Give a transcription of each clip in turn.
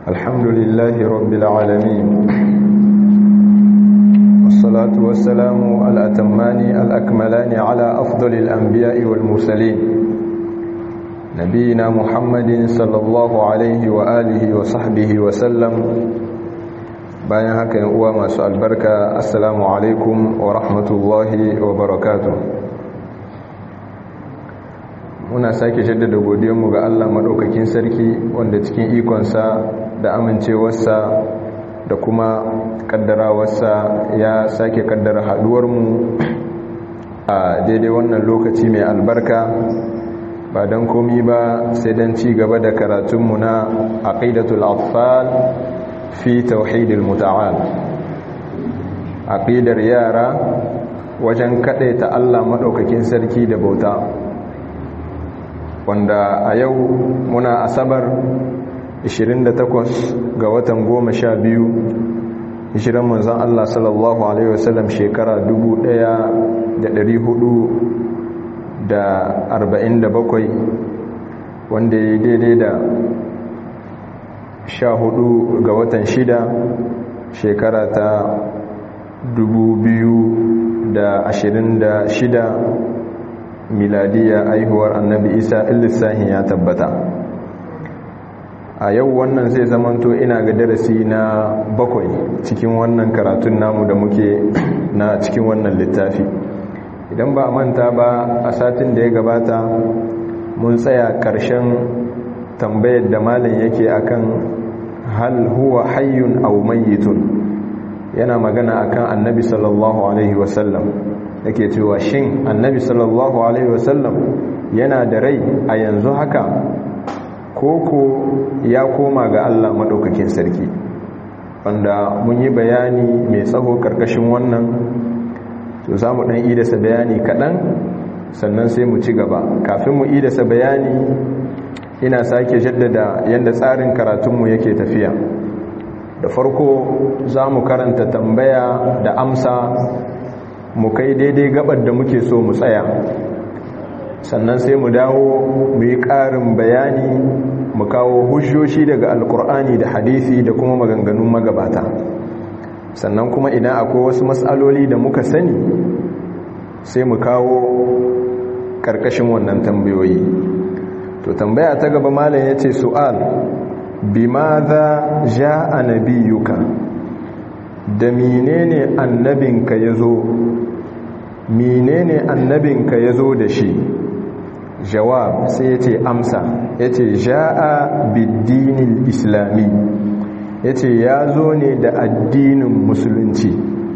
الحمد لله رب العالمين والصلاة والسلام الأتمان الأكملان على أفضل الأنبياء والمرسلين نبينا محمد صلى الله عليه وآله وصحبه وسلم bayan haka yan uwa masu albarka assalamu alaikum wa rahmatullahi wa barakatuh muna sake jaddada godiyanmu ga Allah madaukakin sarki wanda cikin ikonsa da amincewarsa da kuma kaddarawarsa ya sake kaddara haduwarmu a daidai wannan lokaci mai albarka ba don komi ba sai don ci gaba da karatunmu na aqidatul atfal fi tauhidil muta'al aqidar yara wajen ta Allah madaukakin sarki da bauta wanda a yau muna asabar 28 ga watan 12 hijiran manzon Allah sallallahu alaihi wasallam shekara 1447 wanda ya daidai da sha hudu ga watan shida shekara ta dubu biyu da ashirin da shida miladiya aihuwar annabi isa illissahin ya tabbata a yau wannan zai zamanto ina ga darasi na bakwai cikin wannan karatun namu da muke na cikin wannan littafi idan ba a manta ba a satin da ya gabata mun tsaya ƙarshen tambayar da malin yake akan hal huwa hayyun aw mayyitun yana magana akan annabi sallallahu alaihi wasallam yake cewa shin annabi sallallahu alaihi wasallam yana da rai a yanzu haka koko ya koma ga Allah madaukakin sarki wanda mun yi bayani mai tsaho karkashin wannan to za mu dan idasa bayani kaɗan sannan sai mu ci gaba kafin mu idasa bayani ina sake jaddada yadda tsarin karatunmu yake tafiya da farko za mu karanta tambaya da amsa mu kai daidai gabar da muke so mu tsaya sannan sai mu dawo mu yi ƙarin bayani mu kawo hujjoshi daga alkur'ani da hadisi da kuma maganganun magabata sannan kuma idan akwai wasu matsaloli da muka sani sai mu kawo ƙarƙashin wannan tambayoyi to tambaya ta gaba malam ya ce su'al bimadha ja'a nabiyuka da menene annabinka yazo menene annabinka yazo da shi jawab sai yace amsa yace ja'a bid-dinil islami yace yazo ne da addinin musulunci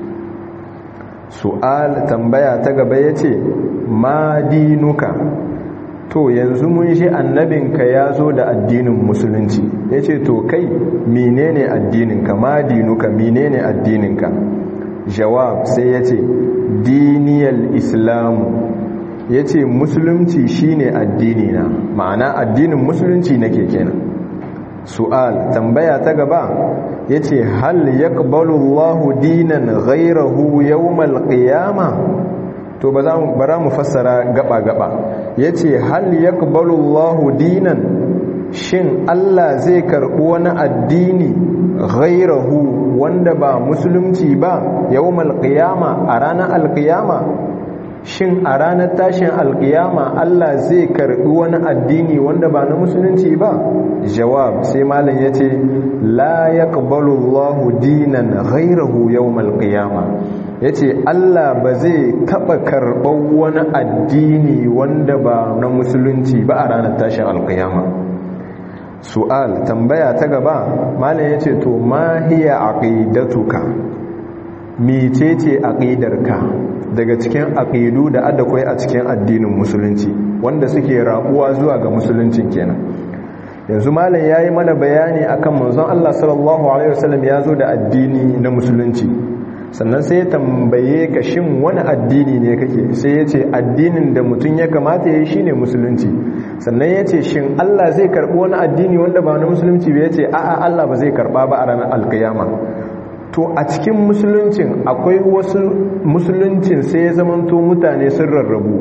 su'al tambaya ta gaba yace ma dinuka to yanzu mun shi annabinka ya zo da addinin musulunci ya ce to kai menene addininka ma dinuka menene addininka jawab sai ya ce diniyar islamu ya ce musulunci shine addinina ma'ana addinin musulunci nake kenan su'al tambaya ta gaba ya ce hal yaqbalu dinan ghairahu yawmal qiyamah to ba za mu fassara gaba-gaba ya ce hal ya Allahu dinan shin Allah zai karɓi wani addini ghairahu wanda ba musulunci ba yawmal qiyama a ranar alqiyama shin a ranar tashin alqiyama Allah zai karɓi wani addini wanda ba na musulunci ba jawab sai malam yace la yaqbalu Allahu dinan ghairahu yawmal qiyama ya ce Allah ba zai taɓa karɓar wani addini wanda ba na musulunci ba a ranar tashin alkiyama su'al tambaya ta gaba malam ya ce to ma hiya aqidatuka mecece aqidarka daga cikin aqidu da adakwai a cikin addinin musulunci wanda suke rabuwa zuwa ga musuluncin kenan yanzu malam yayi mana bayani akan manzon Allah sallallahu alaihi wasallam ya zo da addini na musulunci sannan sai ya tambaye ka shin wani addini ne kake sai ya ce addinin da mutum ya kamata ya yi shi ne musulunci sannan ya ce shin Allah zai karɓi wani addini wanda ba na musulunci ba ya ce a'a Allah ba zai karɓa ba a ranar alkiyama to a cikin musuluncin akwai wasu musuluncin sai ya zamanto mutane sun rarrabu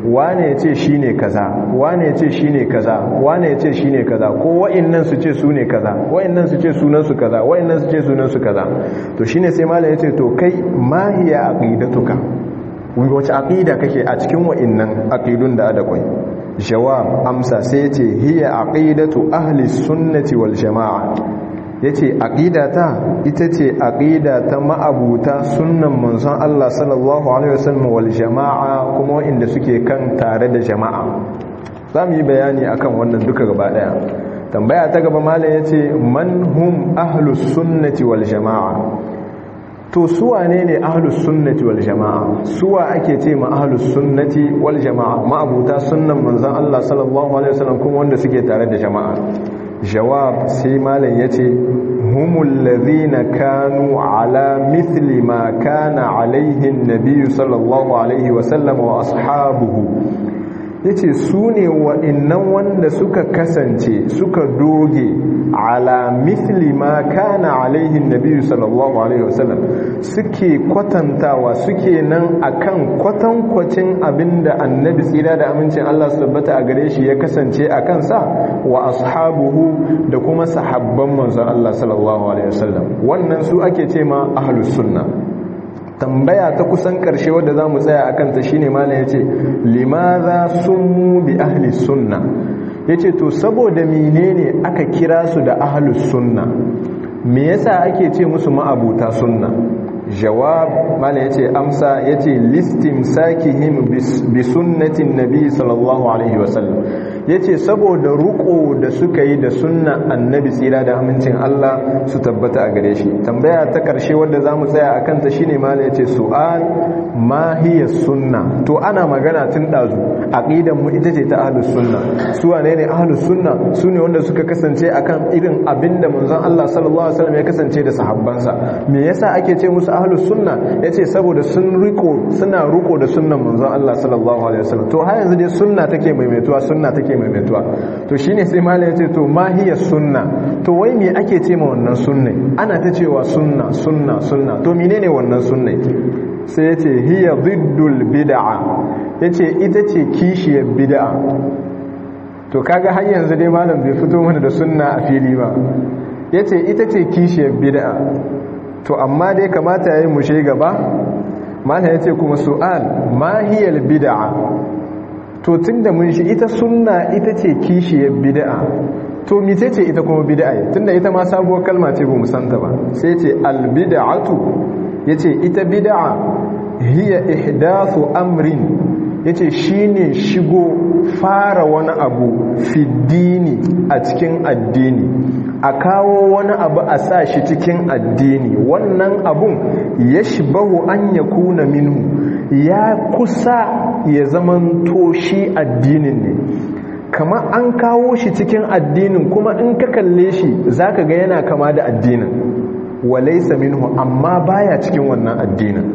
wane ya ce shi ne kaza wane ya ce shi ne kaza wane ya ce shi ne kaza ko wa'innan su ce su ne kaza wa'innan su ce sunansu kaza wa'innan su ce sunansu kaza to shine sai malam ya ce to kai mahiya aqidatuka wace aqida kake a cikin wa'innan aqidun da adakwai jawab amsa sai ce hiya aqidatu ahli sunnati wal jamaa yace aqidata ita ce aqida ta ma'abuta sunnan manzon Allah sallallahu alaihi wasallam wal jamaa kuma wanda suke kan tare da jama'a zamu yi bayani akan wannan duka gaba daya tambaya ta gaba malam yace man hum ahlus sunnati wal jamaa to suwa ne ne ahlus sunnati wal jama'a suwa ake ce ma ahlus sunnati wal jama'a ma'abuta sunnan manzon Allah sallallahu alaihi wasallam kuma wanda suke tare da jama'a jawab sai malam yace humul ladhina kanu ala mithli ma kana alaihi an-nabiy sallallahu alaihi wasallam wa ashabuhu yace su ne wa'innan wanda suka kasance suka doge ala mithli ma kana alaihi nabi sallallahu alaihi wasallam suke kwatantawa suke nan akan kwatankwacin abinda annabi tsira da amincin Allah su tabbata a gare shi ya kasance a kansa wa ashabuhu da kuma sahabban manzon Allah sallallahu alaihi wasallam wannan su ake ce ma ahlus sunna tambaya ta kusan karshe wadda za mu tsaya a kanta shine malam ya ce limaza sun bi ahli sunna ya ce to saboda menene aka kira su da ahlus sunna me yasa ake ce musu ma'abuta sunna jawab malam ya ce amsa ya ce listin sakihim bi sunnatin nabi sallallahu alaihi wasallam ya ce saboda ruko da suka yi da sunna annabi tsira da amincin Allah su tabbata a gare shi tambaya ta karshe wadda za mu tsaya a kanta shi ne mala ya ce su'al mahiyar sunna to ana magana tun ɗazu aƙidan mu ita ce ta ahlus sunna su wane ne ahlus sunna su ne wanda suka kasance akan irin abin da manzon Allah sallallahu alaihi wasallam ya kasance da sahabbansa me yasa ake ce musu ahlus sunna yace saboda sun riko suna riko da sunnan manzon Allah sallallahu alaihi wasallam to har yanzu dai sunna take maimaituwa sunna take maimaituwa to shine sai malam yace to ma hiya sunna to wai me ake ce ma wannan sunne ana ta cewa sunna sunna sunna to menene wannan sunne sai yace hiya diddul bid'a yace ita ce kishiyar bid'a to kaga har yanzu dai malam bai fito mana da sunna a fili ba yace ita ce kishiyar bid'a to amma dai kamata yayi mushe gaba malam yace kuma su'al ma hiyal bid'a to tunda mun shi ita sunna ita ce kishiyar bid'a to mice ce ita kuma bid'a tunda ita ma sabuwar kalma ce ba mu santa ba sai ce al bid'atu yace ita bid'a hiya ihdathu amrin yace shine shigo fara wani abu fiddini a cikin addini a kawo wani abu a sa shi cikin addini wannan abun ya shibahu an ya kuna minhu ya kusa ya zaman toshi addinin ne kama an kawo shi cikin addinin kuma in ka kalle shi zaka ga yana kama da addinin walaisa minhu amma baya cikin wannan addinin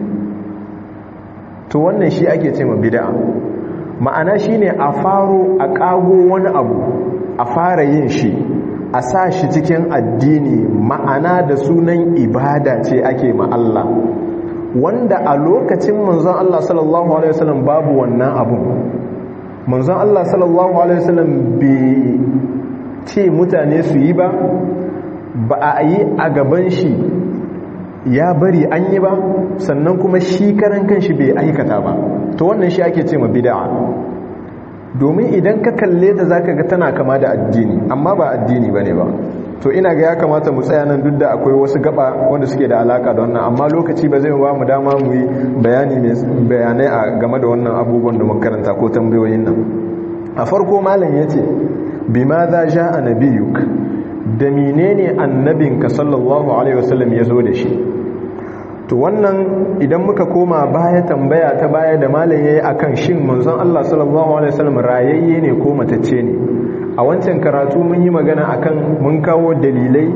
to wannan shi ake ce ma bid'a ma'ana shine a faro a kago wani abu a fara yin shi a sa shi cikin addini ma'ana da sunan ibada ce ake ma Allah wanda a lokacin manzon Allah sallallahu alaihi wasallam babu wannan abun manzon Allah sallallahu alaihi wasallam bai ce mutane su yi ba ba a yi a gaban shi ya bari an yi ba sannan kuma shi karan kanshi bai aikata ba to wannan shi ake ce ma bid'a domin idan ka kalle ta zaka ga tana kama da addini amma ba addini bane ba to ina ga ya kamata mu tsaya nan duk da akwai wasu gaba wanda suke da alaka da wannan amma lokaci ba zai ba mu dama mu yi bayani mai bayanai a game da wannan abubuwan da muka karanta ko tambayoyin nan a farko malam yace bima za ja'a nabiyuk da menene annabinka sallallahu alaihi wasallam ya zo da shi to wannan idan muka koma baya tambaya ta baya da malam yayi akan shin manzon Allah sallallahu alaihi wasallam rayayye ne ko matacce ne a wancan karatu mun yi magana akan mun kawo dalilai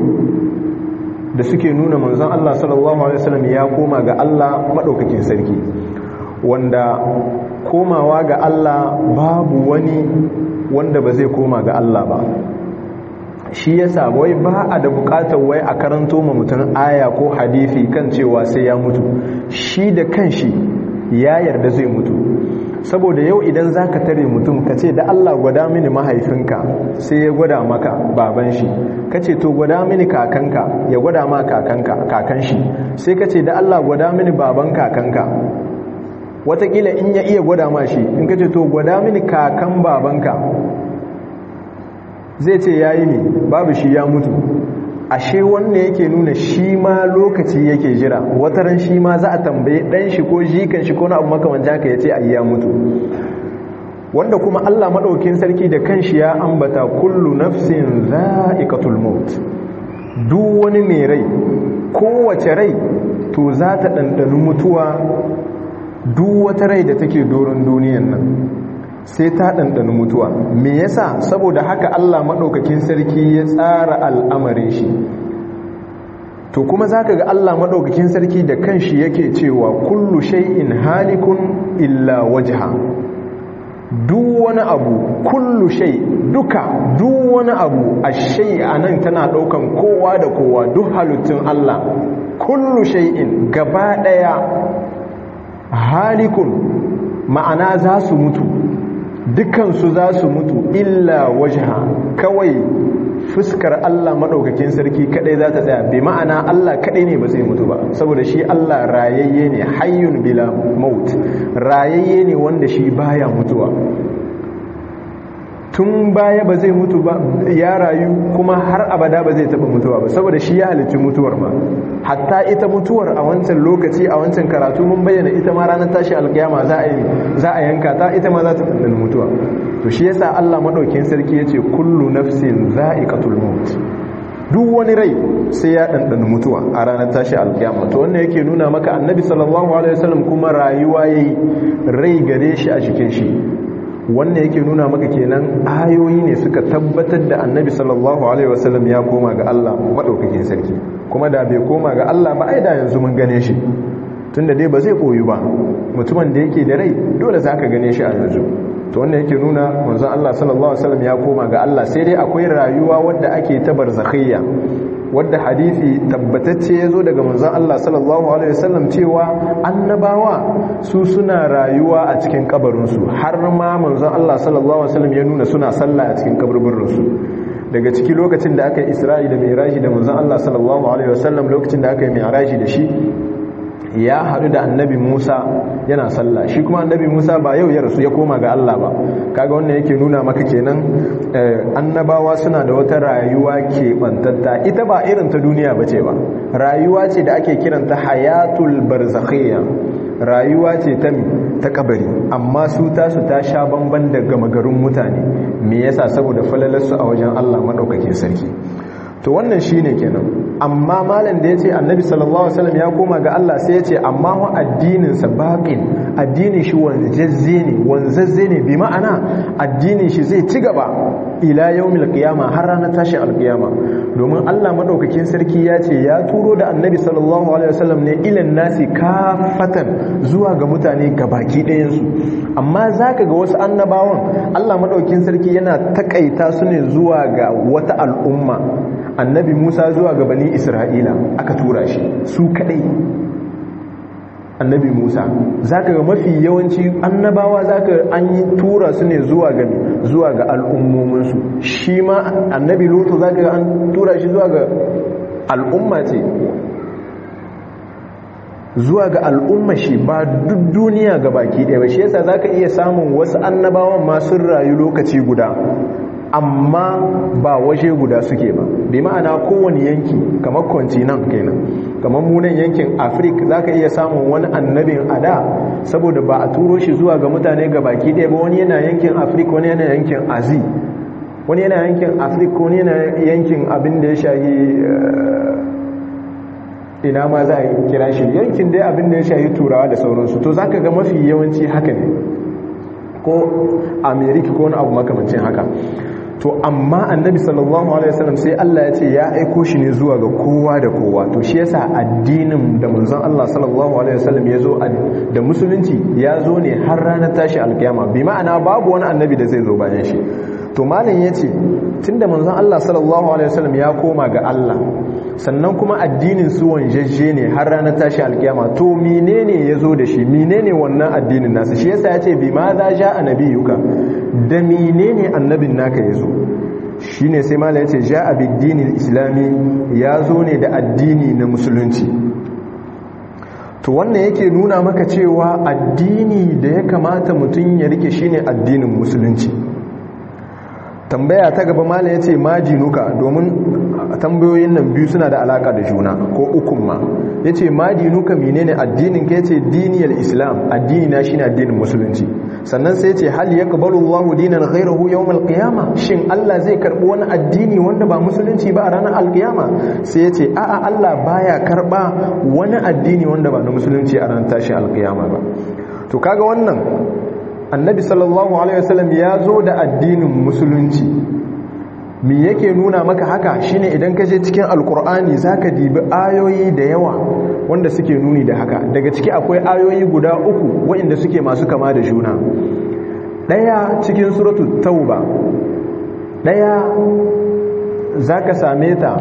da suke nuna manzon Allah sallallahu alaihi wasallam ya koma ga Allah madaukakin sarki wanda komawa ga Allah babu wani wanda ba zai koma ga Allah ba shi yasa wai ba a da bukatar wai a karanto ma mutum aya ko hadisi kan cewa sai ya mutu shi da kanshi ya yarda zai mutu saboda yau idan za ka tare mutum ka ce da Allah gwada mini mahaifinka sai ya gwada maka baban shi ka ce to gwada mini kakanka ya gwada ma kakanka kakan shi sai ka ce da Allah gwada mini baban kakanka watakila in ya iya gwada ma shi in ka ce to gwada mini kakan babanka zai ce ya yi ne babu shi ya mutu ashe wanda yake nuna shi ma lokaci yake jira wataran shi ma za a tambaye dan shi ko jikan shi ko na abu makamanci haka ya ce ai ya mutu wanda kuma Allah madaukin sarki da kanshi ya ambata kullu nafsin za'iqatul maut duk wani mai rai kowace rai to za ta dandana mutuwa duk wata rai da take doron duniyan nan sai ta ɗanɗana mutuwa me yasa saboda haka Allah maɗaukakin sarki ya tsara al'amarin shi to kuma za ka ga Allah maɗaukakin sarki da kanshi yake cewa kullu shay'in halikun illa wajha duk wani abu kullu shay duka duk wani abu a shay anan tana ɗaukan kowa da kowa duk halittun Allah kullu shay'in gaba ɗaya halikun ma'ana za su mutu dukansu za su mutu illa wajha kawai fuskar Allah maɗaukakin sarki kaɗai za ta tsaya bi ma'ana Allah kaɗai ne ba zai mutu ba saboda shi Allah rayayye ne hayyun bila maut rayayye ne wanda shi baya mutuwa tun baya ba zai mutu ba ya rayu kuma har abada ba zai taɓa mutuwa ba saboda shi ya halitti mutuwar ma hatta ita mutuwar a wancan lokaci a wancan karatu mun bayyana ita ma ranar tashi alkiyama za a yi za a yanka ta ita ma za ta ɗanɗana mutuwa to shi yasa Allah madaukakin sarki yace kullu nafsin za'iqatul maut duk wani rai sai ya ɗanɗana mutuwa a ranar tashi alkiyama to wannan yake nuna maka annabi sallallahu alaihi wasallam kuma rayuwa yayi rai gare shi a cikin shi wannan yake nuna maka kenan ayoyi ne suka tabbatar da annabi sallallahu alaihi wasallam ya koma ga Allah madaukakin sarki kuma da bai koma ga Allah ba ai da yanzu mun gane shi tunda dai ba zai koyu ba mutumin da yake da rai dole zaka gane shi a yanzu to wannan yake nuna manzon Allah sallallahu alaihi wasallam ya koma ga Allah sai dai akwai rayuwa wadda ake ta barzakhiyya wadda hadisi tabbatacce yazo daga manzon Allah sallallahu alaihi wasallam cewa annabawa su suna rayuwa a cikin kabarin su har ma manzon Allah sallallahu alaihi wasallam ya nuna suna sallah a cikin kaburburin su daga ciki lokacin da aka yi Isra'i da Mi'raji da manzon Allah sallallahu alaihi wasallam lokacin da aka yi Mi'raji da shi ya haɗu da annabi Musa yana sallah shi kuma annabi Musa ba yau ya rasu ya koma ga Allah ba kaga wannan yake nuna maka kenan annabawa suna da wata rayuwa keɓantatta ita ba irin ta duniya ba ce ba rayuwa ce da ake kiranta hayatul barzakhiyya rayuwa ce ta ta kabari amma su tasu ta sha bamban da gama garin mutane me yasa saboda falalarsu a wajen Allah madaukakin sarki to wannan shine kenan amma malam da yace annabi sallallahu alaihi wasallam ya koma ga Allah sai yace amma wa addinin sa baqin addinin shi wanzazze ne wanzazze ne bi ma'ana addinin shi zai ci gaba ila yaumil qiyama har ranar tashi alqiyama domin Allah madaukakin sarki ya ce ya turo da annabi sallallahu alaihi wasallam ne ilan nasi kafatan zuwa ga mutane gabaki ɗayan su amma zaka ga wasu annabawan Allah madaukakin sarki yana takaita su ne zuwa ga wata al'umma annabi Musa zuwa ga bani Isra'ila aka tura shi su kadai annabi Musa zaka ga mafi yawanci annabawa zaka an yi tura su ne zuwa ga zuwa ga al'ummomin su shi ma annabi Lutu zaka ga an tura shi zuwa ga al'umma ce zuwa ga al'umma shi ba duk duniya ga baki ɗaya ba shi yasa zaka iya samun wasu annabawan ma sun rayu lokaci guda amma ba waje guda suke ba bi ma'ana kowane yanki kamar kontinan kenan kamar munan yankin afirka za ka iya samun wani annabin ada saboda ba a turo shi zuwa ga mutane ga baki ɗaya ba wani yana yankin afirka wani yana yankin azi wani yana yankin afirka wani yana yankin abin da ya shahi ina ma za a kira shi yankin dai abin da ya shahi turawa da sauransu to za ka ga mafi yawanci haka ne ko amerika ko wani abu makamancin haka to amma annabi sallallahu alaihi wasallam sai Allah ya ce ya aiko shi ne zuwa ga kowa da kowa to shi yasa addinin da manzon Allah sallallahu alaihi wasallam ya zo da musulunci ya zo ne har ranar tashi alkiyama bi ma'ana babu wani annabi da zai zo bayan shi to malam yace tunda manzon Allah sallallahu alaihi wasallam ya koma ga Allah sannan kuma addinin su wanjajje ne har ranar tashi alkiyama to menene ya zo da shi menene wannan addinin nasu shi yasa ya ce bi ma za ja annabiyuka da menene annabin naka ya zo shi ne sai mala ya ce ja a biddinin islami ya zo ne da addini na musulunci to wannan yake nuna maka cewa addini da ya kamata mutum ya rike shine addinin musulunci tambaya ta gaba mala ya ce majinuka domin tambayoyin nan biyu suna da alaka da juna ko ukun ma ya ce majinuka menene addinin ka ya ce diniyar islam addini na shine addinin musulunci sannan sai ce hal ya kabalu Allah dinan ghairahu yawmal qiyama shin Allah zai karbi wani addini wanda ba musulunci ba a ranar alkiyama sai ya ce a'a Allah baya karba wani addini wanda ba na musulunci a ranar tashin alkiyama ba to kaga wannan annabi sallallahu alaihi wasallam ya zo da addinin musulunci me yake nuna maka haka shine idan ka je cikin alkur'ani zaka dibi ayoyi da yawa wanda suke nuni da haka daga ciki akwai ayoyi guda uku waɗanda suke masu kama da juna ɗaya cikin suratul tauba ɗaya zaka same ta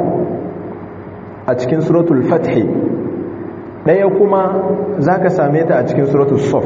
a cikin suratul fathi ɗaya kuma zaka same ta a cikin suratul saf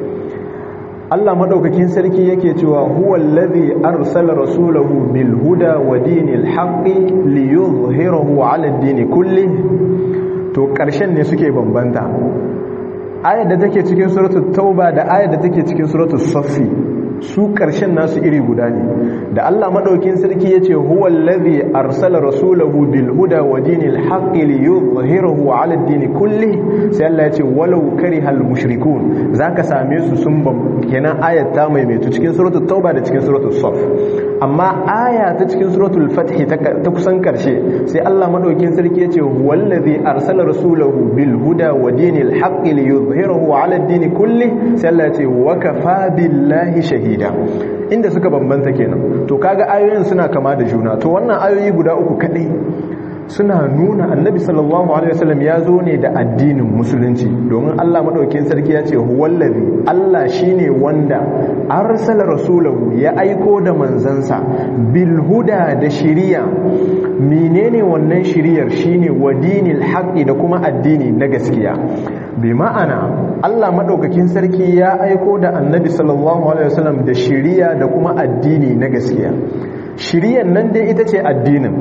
Allah madaukakin sarki yake cewa huwa allazi arsala rasulahu bil huda wa dinil haqqi liyuzhirahu ala ad-din kulli to karshen ne suke bambanta ayar da take cikin suratul tauba da ayar da take cikin suratul saffi su karshen nasu iri guda ne da Allah madaukakin sarki yace huwa allazi arsala rasulahu bil huda wa dinil haqqi liyuzhirahu ala ad-din kulli sai Allah yace walau karihal mushrikun zaka same su sun kenan ayat ta maimaitu cikin suratul tauba da cikin suratul saf amma aya ta cikin suratul fath ta kusan karshe sai Allah madaukakin sarki yace wallazi arsala rasulahu bil huda wa dinil haqqi liyuzhirahu ala ad-din kulli sai Allah yace wa kafa billahi shahida inda suka bambanta kenan to kaga ayoyin suna kama da juna to wannan ayoyi guda uku kadai suna nuna annabi sallallahu alaihi wasallam ya zo ne da addinin musulunci domin Allah madaukakin sarki ya ce huwallazi Allah shine wanda arsala rasulahu ya aiko da manzansa bil huda da shiriya menene wannan shiriyar shine wadinil haqqi da kuma addini na gaskiya bi ma'ana Allah madaukakin sarki ya aiko da annabi sallallahu alaihi wasallam da shiriya da kuma addini na gaskiya shiriyan nan dai ita ce addinin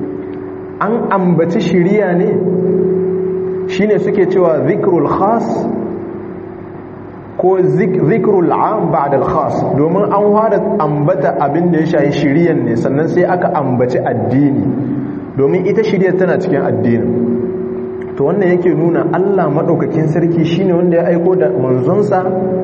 an ambaci shiriya ne shine suke cewa zikrul khas ko zikrul am ba'da al khas domin an fara ambata abin da ya shayi shiriyan ne sannan sai aka ambaci addini domin ita shiriyar tana cikin addinin to wannan yake nuna Allah madaukakin sarki shine wanda ya aiko da manzonsa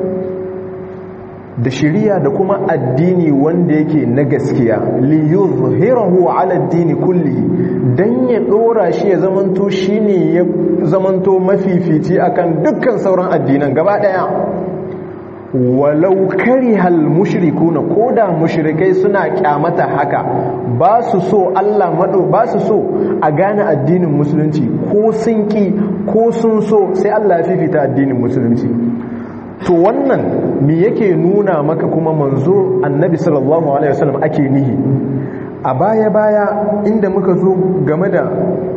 da shiriya da kuma addini wanda yake na gaskiya li yuzhirahu ala addini kulli dan ya dora shi ya zamanto shine ya zamanto mafifici akan dukkan sauran addinan gaba daya walau karihal mushrikuna koda mushrikai suna kyamata haka ba su so Allah mado ba su so a gane addinin musulunci ko sun ki ko sun so sai Allah ya fifita addinin musulunci to wannan me yake nuna maka kuma manzo annabi sallallahu alaihi wasallam ake nihi a baya baya inda muka zo game da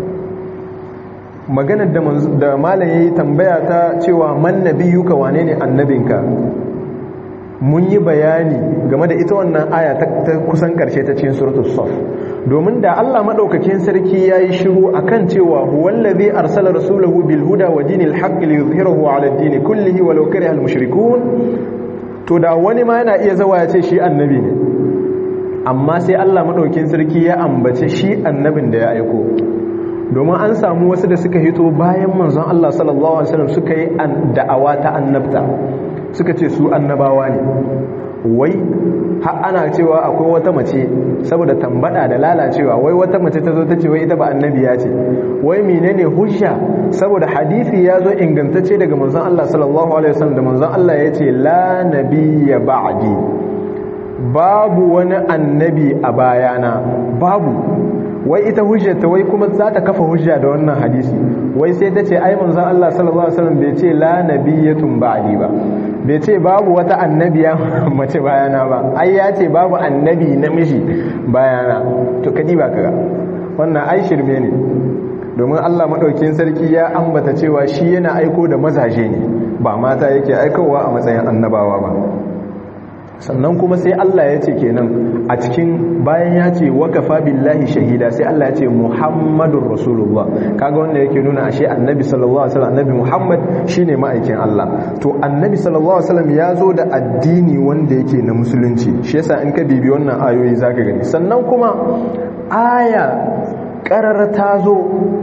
maganar da da malam yayi tambaya ta cewa man nabiyuka wane ne annabinka mun yi bayani game da ita wannan aya ta kusan karshe ta cikin suratul saf domin da Allah madaukakin sarki yayi shiru akan cewa huwallazi arsala rasulahu bil huda wa dinil haqqi liyuzhirahu ala ad-din kullihi walau kariha al mushrikun to da wani ma yana iya zawa ya ce shi annabi ne amma sai Allah madaukakin sarki ya ambace shi annabin da ya aiko domin an samu wasu da suka hito bayan manzon Allah sallallahu alaihi wasallam suka yi da'awa ta annabta suka ce su annabawa ne wai har ana cewa akwai wata mace saboda tambada da lalacewa wai wata mace ta zo ta ce wai ita ba annabiya ce wai menene hujja saboda hadisi ya zo ingantacce daga manzon Allah sallallahu alaihi wasallam da manzon Allah ya ce la nabiyya ba'di babu wani annabi a bayana babu wai ita hujjata wai kuma za ta kafa hujja da wannan hadisi wai sai ta ce ai manzon Allah sallallahu alaihi wasallam bai ce la nabiyyatun ba'di ba bai ce babu wata annabiya mace bayana ba ai ya ce babu annabi namiji bayana to kadi ba kaga wannan ai shirme ne domin Allah madaukakin sarki ya ambata cewa shi yana aiko da mazaje ne ba mata yake aikowa a matsayin annabawa ba sannan kuma sai Allah ya ce kenan a cikin bayan ya ce wakafa billahi shahida sai Allah ya ce Muhammadur Rasulullah kaga wanda yake nuna ashe Annabi sallallahu alaihi wasallam Annabi Muhammad shine ma'aikin Allah to Annabi sallallahu alaihi wasallam ya zo da addini wanda yake na musulunci shi yasa in ka bibi wannan ayoyi zaka gani sannan kuma aya qarar ta zo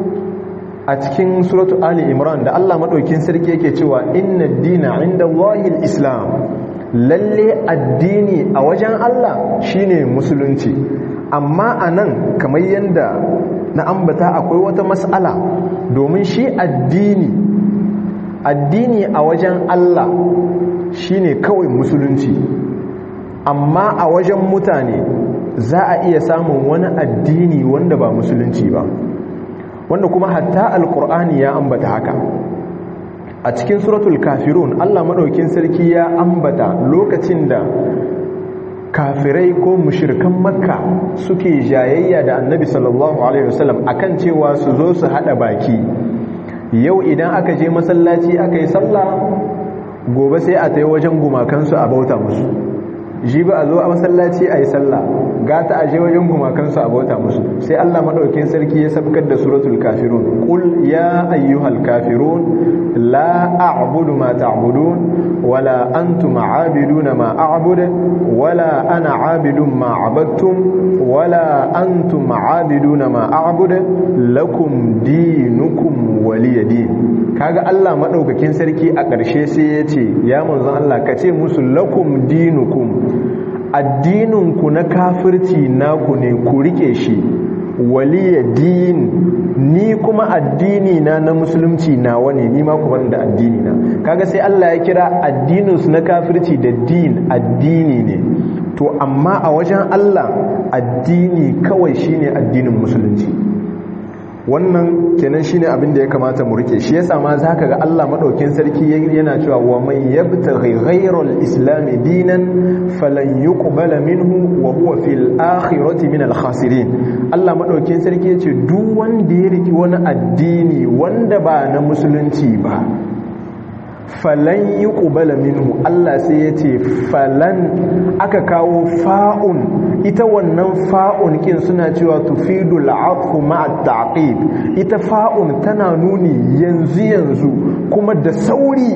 a cikin suratu Ali Imran da Allah madaukin sarki yake cewa inna ad-dina 'inda Allahil Islam lalle addini a wajen Allah shine musulunci amma a nan kamar yadda na ambata akwai wata matsala domin shi addini addini a wajen Allah shine kawai musulunci amma a wajen mutane za a iya samun wani addini wanda ba musulunci ba wanda kuma hatta alkur'ani ya ambata haka a cikin suratul kafirun Allah madaukin sarki ya ambata lokacin da kafirai ko mushirkan makka suke jayayya da annabi sallallahu alaihi wasallam akan cewa su zo su hada baki yau idan aka je masallaci aka yi sallah gobe sai a tayi wajen gumakansu a bauta musu ji ba a zo a masallaci a yi sallah gata a je wajen gumakansu a bauta musu sai Allah maɗaukin sarki ya sabkar da suratul kafirun qul ya ayyuhal kafirun la a'budu ma ta'budun wala antum a'abiduna ma a'budu wala ana 'abidun ma 'abadtum wala antum 'abiduna ma a'budu lakum dinukum waliyadin kaga Allah maɗaukakin sarki a ƙarshe sai ya ce ya manzon Allah ka ce musu lakum dinukum addininku na kafirci naku ne ku rike shi waliya din ni kuma addini na na musulunci nawa ne ni ma ku bar da addini na kaga sai Allah ya kira addininsu na kafirci da din addini ne to amma a wajen Allah addini kawai shine addinin musulunci wannan kenan shine abin da ya kamata mu rike shi yasa ma zaka ga Allah madaukin sarki yana cewa wa man yabtaghi ghayra al-islam dinan falan yuqbala minhu wa huwa fil akhirati min al-khasirin Allah madaukin sarki yace duk wanda ya riki wani addini wanda ba na musulunci ba falan yi ƙubala minhu Allah sai ya ce falan aka kawo fa'un ita wannan fa'un kin suna cewa tufidu la'afu ma'a ta'qib ita fa'un tana nuni yanzu yanzu kuma da sauri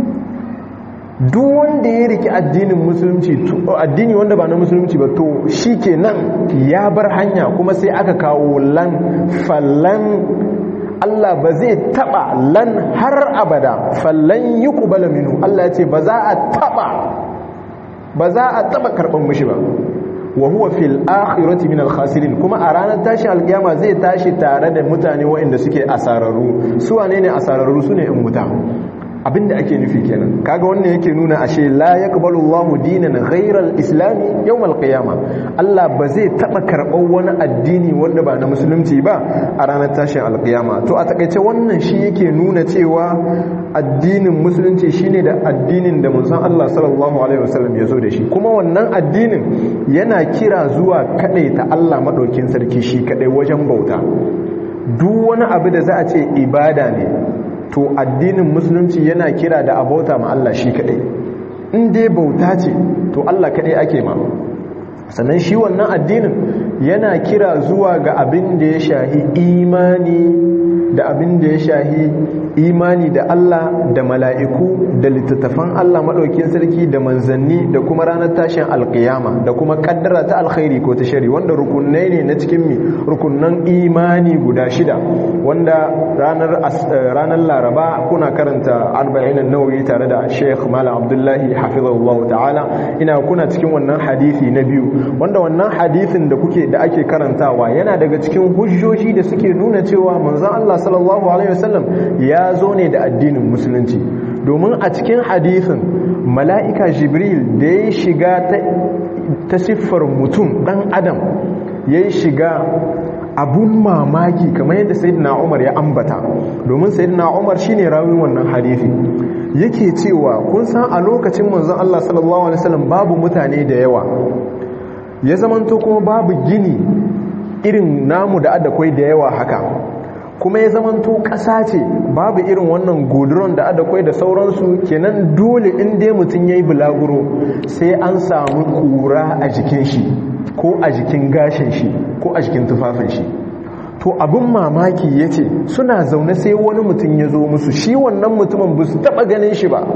duk wanda ya riki addinin musulunci addini wanda ba na musulunci ba to shi kenan ya bar hanya kuma sai aka kawo lan falan Allah ba zai taba lan har abada fallan yi kubala minu Allah ya ce ba za a taba ba za a taba karban mushi ba wa huwa fil akhirati min al khasirin kuma a ranar tashin alkiyama zai tashi tare da mutane waɗanda suke asararru su wane ne asararru su ne in wuta abinda ake nufi kenan kaga wannan yake nuna ashe la yaqbalu Allahu dinan ghayra al-islam yawm al-qiyama Allah ba zai taba karɓar wani addini wanda ba na musulunci ba a ranar tashin al-qiyama to a takaice wannan shi yake nuna cewa addinin musulunci shine da addinin da manzon Allah sallallahu alaihi wasallam ya zo da shi kuma wannan addinin yana kira zuwa ta Allah madaukin sarki shi kadai wajen bauta duk wani abu da za a ce ibada ne to addinin musulunci yana kira da abota ma Allah shi kadai in dai bauta ce to Allah kadai ake ma sannan shi wannan addinin yana kira zuwa ga abin da ya shahi imani da abin da ya shahi imani da Allah da mala'iku da littattafan Allah maɗaukin sarki da manzanni da kuma ranar tashin alƙiyama da kuma ƙaddara ta alkhairi ko ta shari wanda rukunai ne na cikin mi rukunan imani guda shida wanda ranar ranar laraba kuna karanta arba'in nawawi tare da sheikh malam abdullahi hafizahullahu ta'ala ina kuna cikin wannan hadisi na biyu wanda wannan hadisin da kuke da ake karantawa yana daga cikin hujjoji da suke nuna cewa manzon Allah sallallahu alaihi wasallam ya zo ne da addinin musulunci domin a cikin hadisin mala'ika jibril da ya shiga ta ta siffar mutum dan adam ya shiga abun mamaki kamar yadda sayyidina Umar ya ambata domin sayyidina Umar shine rawin wannan hadisi yake cewa kun san a lokacin manzon Allah sallallahu alaihi wasallam babu mutane da yawa ya zamanto kuma babu gini irin namu da adakwai da yawa haka kuma ya zamanto ƙasa ce babu irin wannan godron da adakwai da sauransu kenan dole in dai mutum ya yi bulaguro sai an samu kura a jikin shi ko a jikin gashin shi ko a jikin tufafin shi to abin mamaki ya ce suna zaune sai wani mutum ya zo musu shi wannan mutumin ba su taɓa ganin shi ba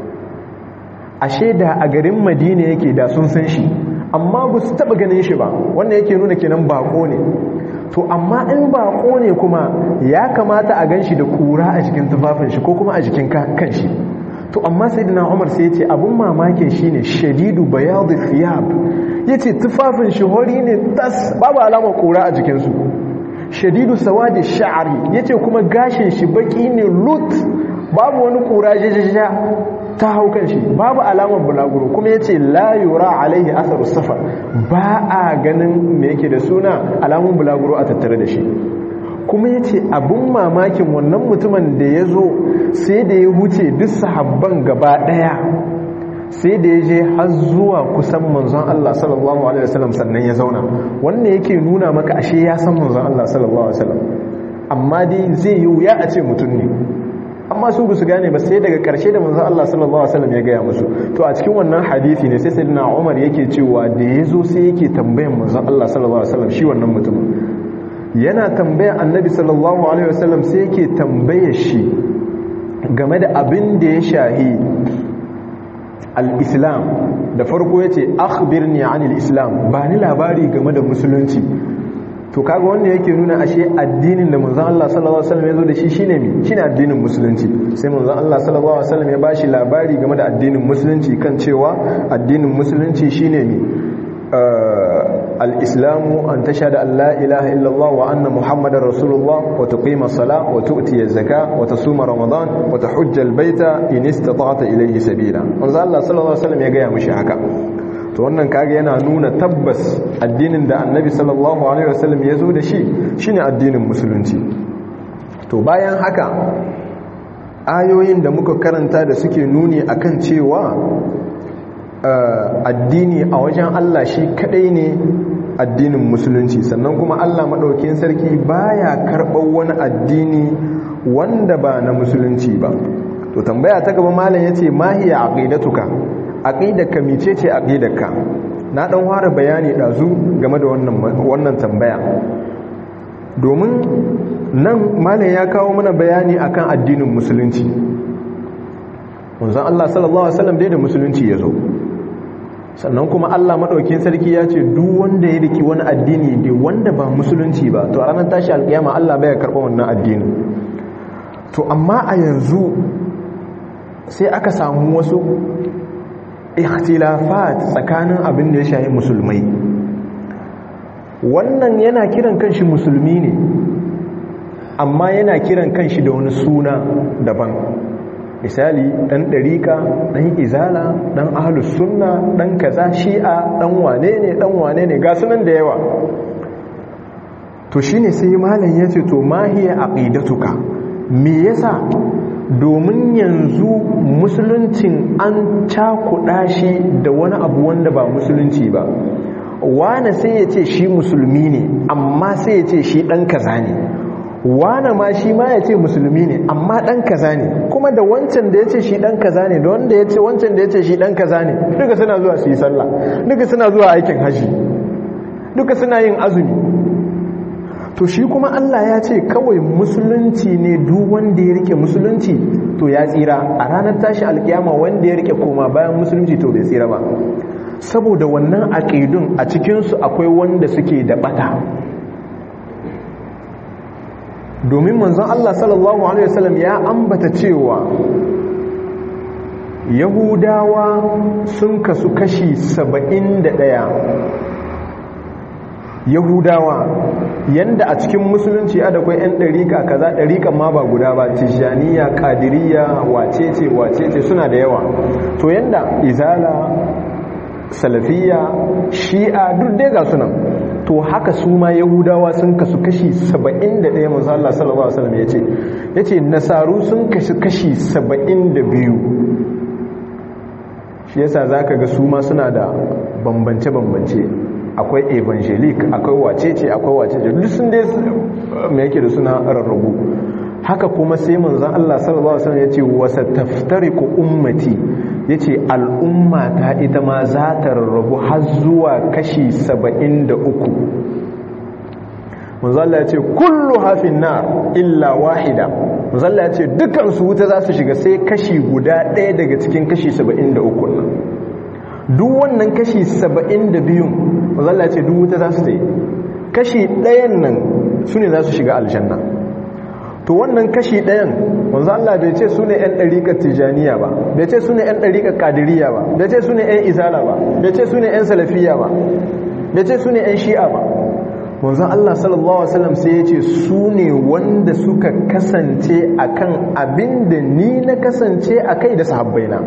ashe da a garin madina yake da sun san shi amma ba su taɓa ganin shi ba wannan yake nuna kenan bako ne to amma in bako ne kuma ya kamata a gan shi da kura a jikin tufafin shi ko kuma a jikin kan shi to amma sai dina umar sai ya ce abin mamakin shi ne shadidu bayadu fiyab ya ce tufafin shi hori ne tas babu alamar kura a jikinsu shadidu sawadi sha'ari ya ce kuma gashin shi baki ne lut babu wani kura jajaja ta hau kan shi babu alamar bulaguro kuma ya ce layura alaihi asaru safar ba a ganin me yake da suna alamun bulaguro a tattare da shi kuma ya ce abin mamakin wannan mutumin da ya zo sai da ya huce duk sahabban gaba daya sai da ya je har zuwa kusan manzon Allah sallallahu alaihi wasallam sannan ya zauna wannan yake nuna maka ashe ya san manzon Allah sallallahu alaihi wasallam amma dai zai yi wuya a ce mutum ne amma su su gane ba sai daga karshe da manzon Allah sallallahu alaihi wasallam ya gaya musu to a cikin wannan hadisi ne sai sayyidina Umar yake cewa da yazo sai yake tambayan manzon Allah sallallahu alaihi wasallam shi wannan mutumin yana tambayan annabi sallallahu alaihi wasallam sai yake tambayar shi game da abin da ya shahi al-islam da farko yace akhbirni anil islam ba ni labari game da musulunci to kaga wanda yake nuna ashe addinin da manzon Allah sallallahu alaihi wasallam ya zo da shi shine mi shine addinin musulunci sai manzon Allah sallallahu alaihi wasallam ya bashi labari game da addinin musulunci kan cewa addinin musulunci shine mi al-islamu an tashhadu an la ilaha illallah wa anna muhammadar rasulullah wa tuqima as-salah wa tu'ti az-zakah wa tasuma ramadan wa tahujja al-baita in istata'ta ilayhi sabila manzon Allah sallallahu alaihi wasallam ya ga mishi haka to wannan kage yana nuna tabbas addinin da annabi sallallahu alaihi wasallam ya zo da shi shine addinin musulunci to bayan haka ayoyin da muka karanta da suke nuni akan cewa addini a wajen Allah shi kadai ne addinin musulunci sannan kuma Allah madaukakin sarki baya karɓar wani addini wanda ba na musulunci ba to tambaya ta gaba malam yace mahiya aqidatuka aqidarka mecece aqidarka na dan fara bayani dazu game da wannan wannan tambaya domin nan malam ya kawo mana bayani akan addinin musulunci wanzan Allah sallallahu alaihi wasallam dai da musulunci yazo sannan kuma Allah madaukakin sarki ya ce duk wanda ya riki wani addini ne wanda ba musulunci ba to a ranar tashi alkiyama Allah bai karba wannan addini to amma a yanzu sai aka samu wasu ikhtilafat tsakanin abin da ya shahi musulmai wannan yana kiran kanshi musulmi ne amma yana kiran kanshi da wani suna daban misali dan ɗarika dan izala dan ahlus sunna dan kaza shi'a dan wane ne dan wane ne ga sunan da yawa to shine sai malam yace to mahiya aqidatuka me yasa domin yanzu musuluncin an cakuɗa shi da wani abu wanda ba musulunci ba wane sai ya ce shi musulmi ne amma sai ya ce shi ɗan kaza ne wane ma shi ma ya ce musulmi ne amma ɗan kaza ne kuma da wancan da ya ce shi ɗan kaza ne da wanda ya ce wancan da ya ce shi ɗan kaza ne duka suna zuwa su yi sallah duka suna zuwa aikin haji duka suna yin azumi to shi kuma Allah ya ce kawai musulunci ne duk wanda ya rike musulunci to ya tsira a ranar tashi alkiyama wanda ya rike koma bayan musulunci to bai tsira ba saboda wannan aqidun a cikinsu akwai wanda suke da bata domin manzon Allah sallallahu alaihi wasallam ya ambata cewa yahudawa sun kasu kashi 71 yahudawa yanda a cikin musulunci a da kwai 'yan ɗarika kaza ɗarikan ma ba guda ba tijjaniya ƙadiriya wacece wacece suna da yawa to yanda izala salafiya shi'a duk dai ga sunan to haka su ma yahudawa sun kasu kashi 71 manzo Allah sallallahu alaihi wasallam yace yace nasaru sun kashi kashi 72 shi yasa zaka ga su ma suna da bambance bambance akwai evangelic akwai wacece akwai wacece duk sun dai me yake da suna rarrabu haka kuma sai manzon Allah sallallahu alaihi wasallam yace wasa taftariqu ummati yace al'umma ta ita ma za ta rarrabu har zuwa kashi 73 manzon Allah yace kullu hafin nar illa wahida manzon Allah yace dukkan su wuta za su shiga sai kashi guda ɗaya daga cikin kashi 73 nan duk wannan kashi 72 manzon Allah yace duk wuta za su tayi kashi ɗayan nan su ne za su shiga aljanna to wannan kashi ɗayan wanzu Allah bai ce su ne 'yan ɗariƙar tijaniya ba bai ce su ne 'yan ɗariƙar ƙadiriya ba bai ce su ne 'yan izala ba bai ce su ne 'yan salafiya ba bai ce su ne 'yan shi'a ba wanzu Allah sallallahu Alaihi wasallam sai ya ce su ne wanda suka kasance akan abin da ni na kasance a kai da sahabbaina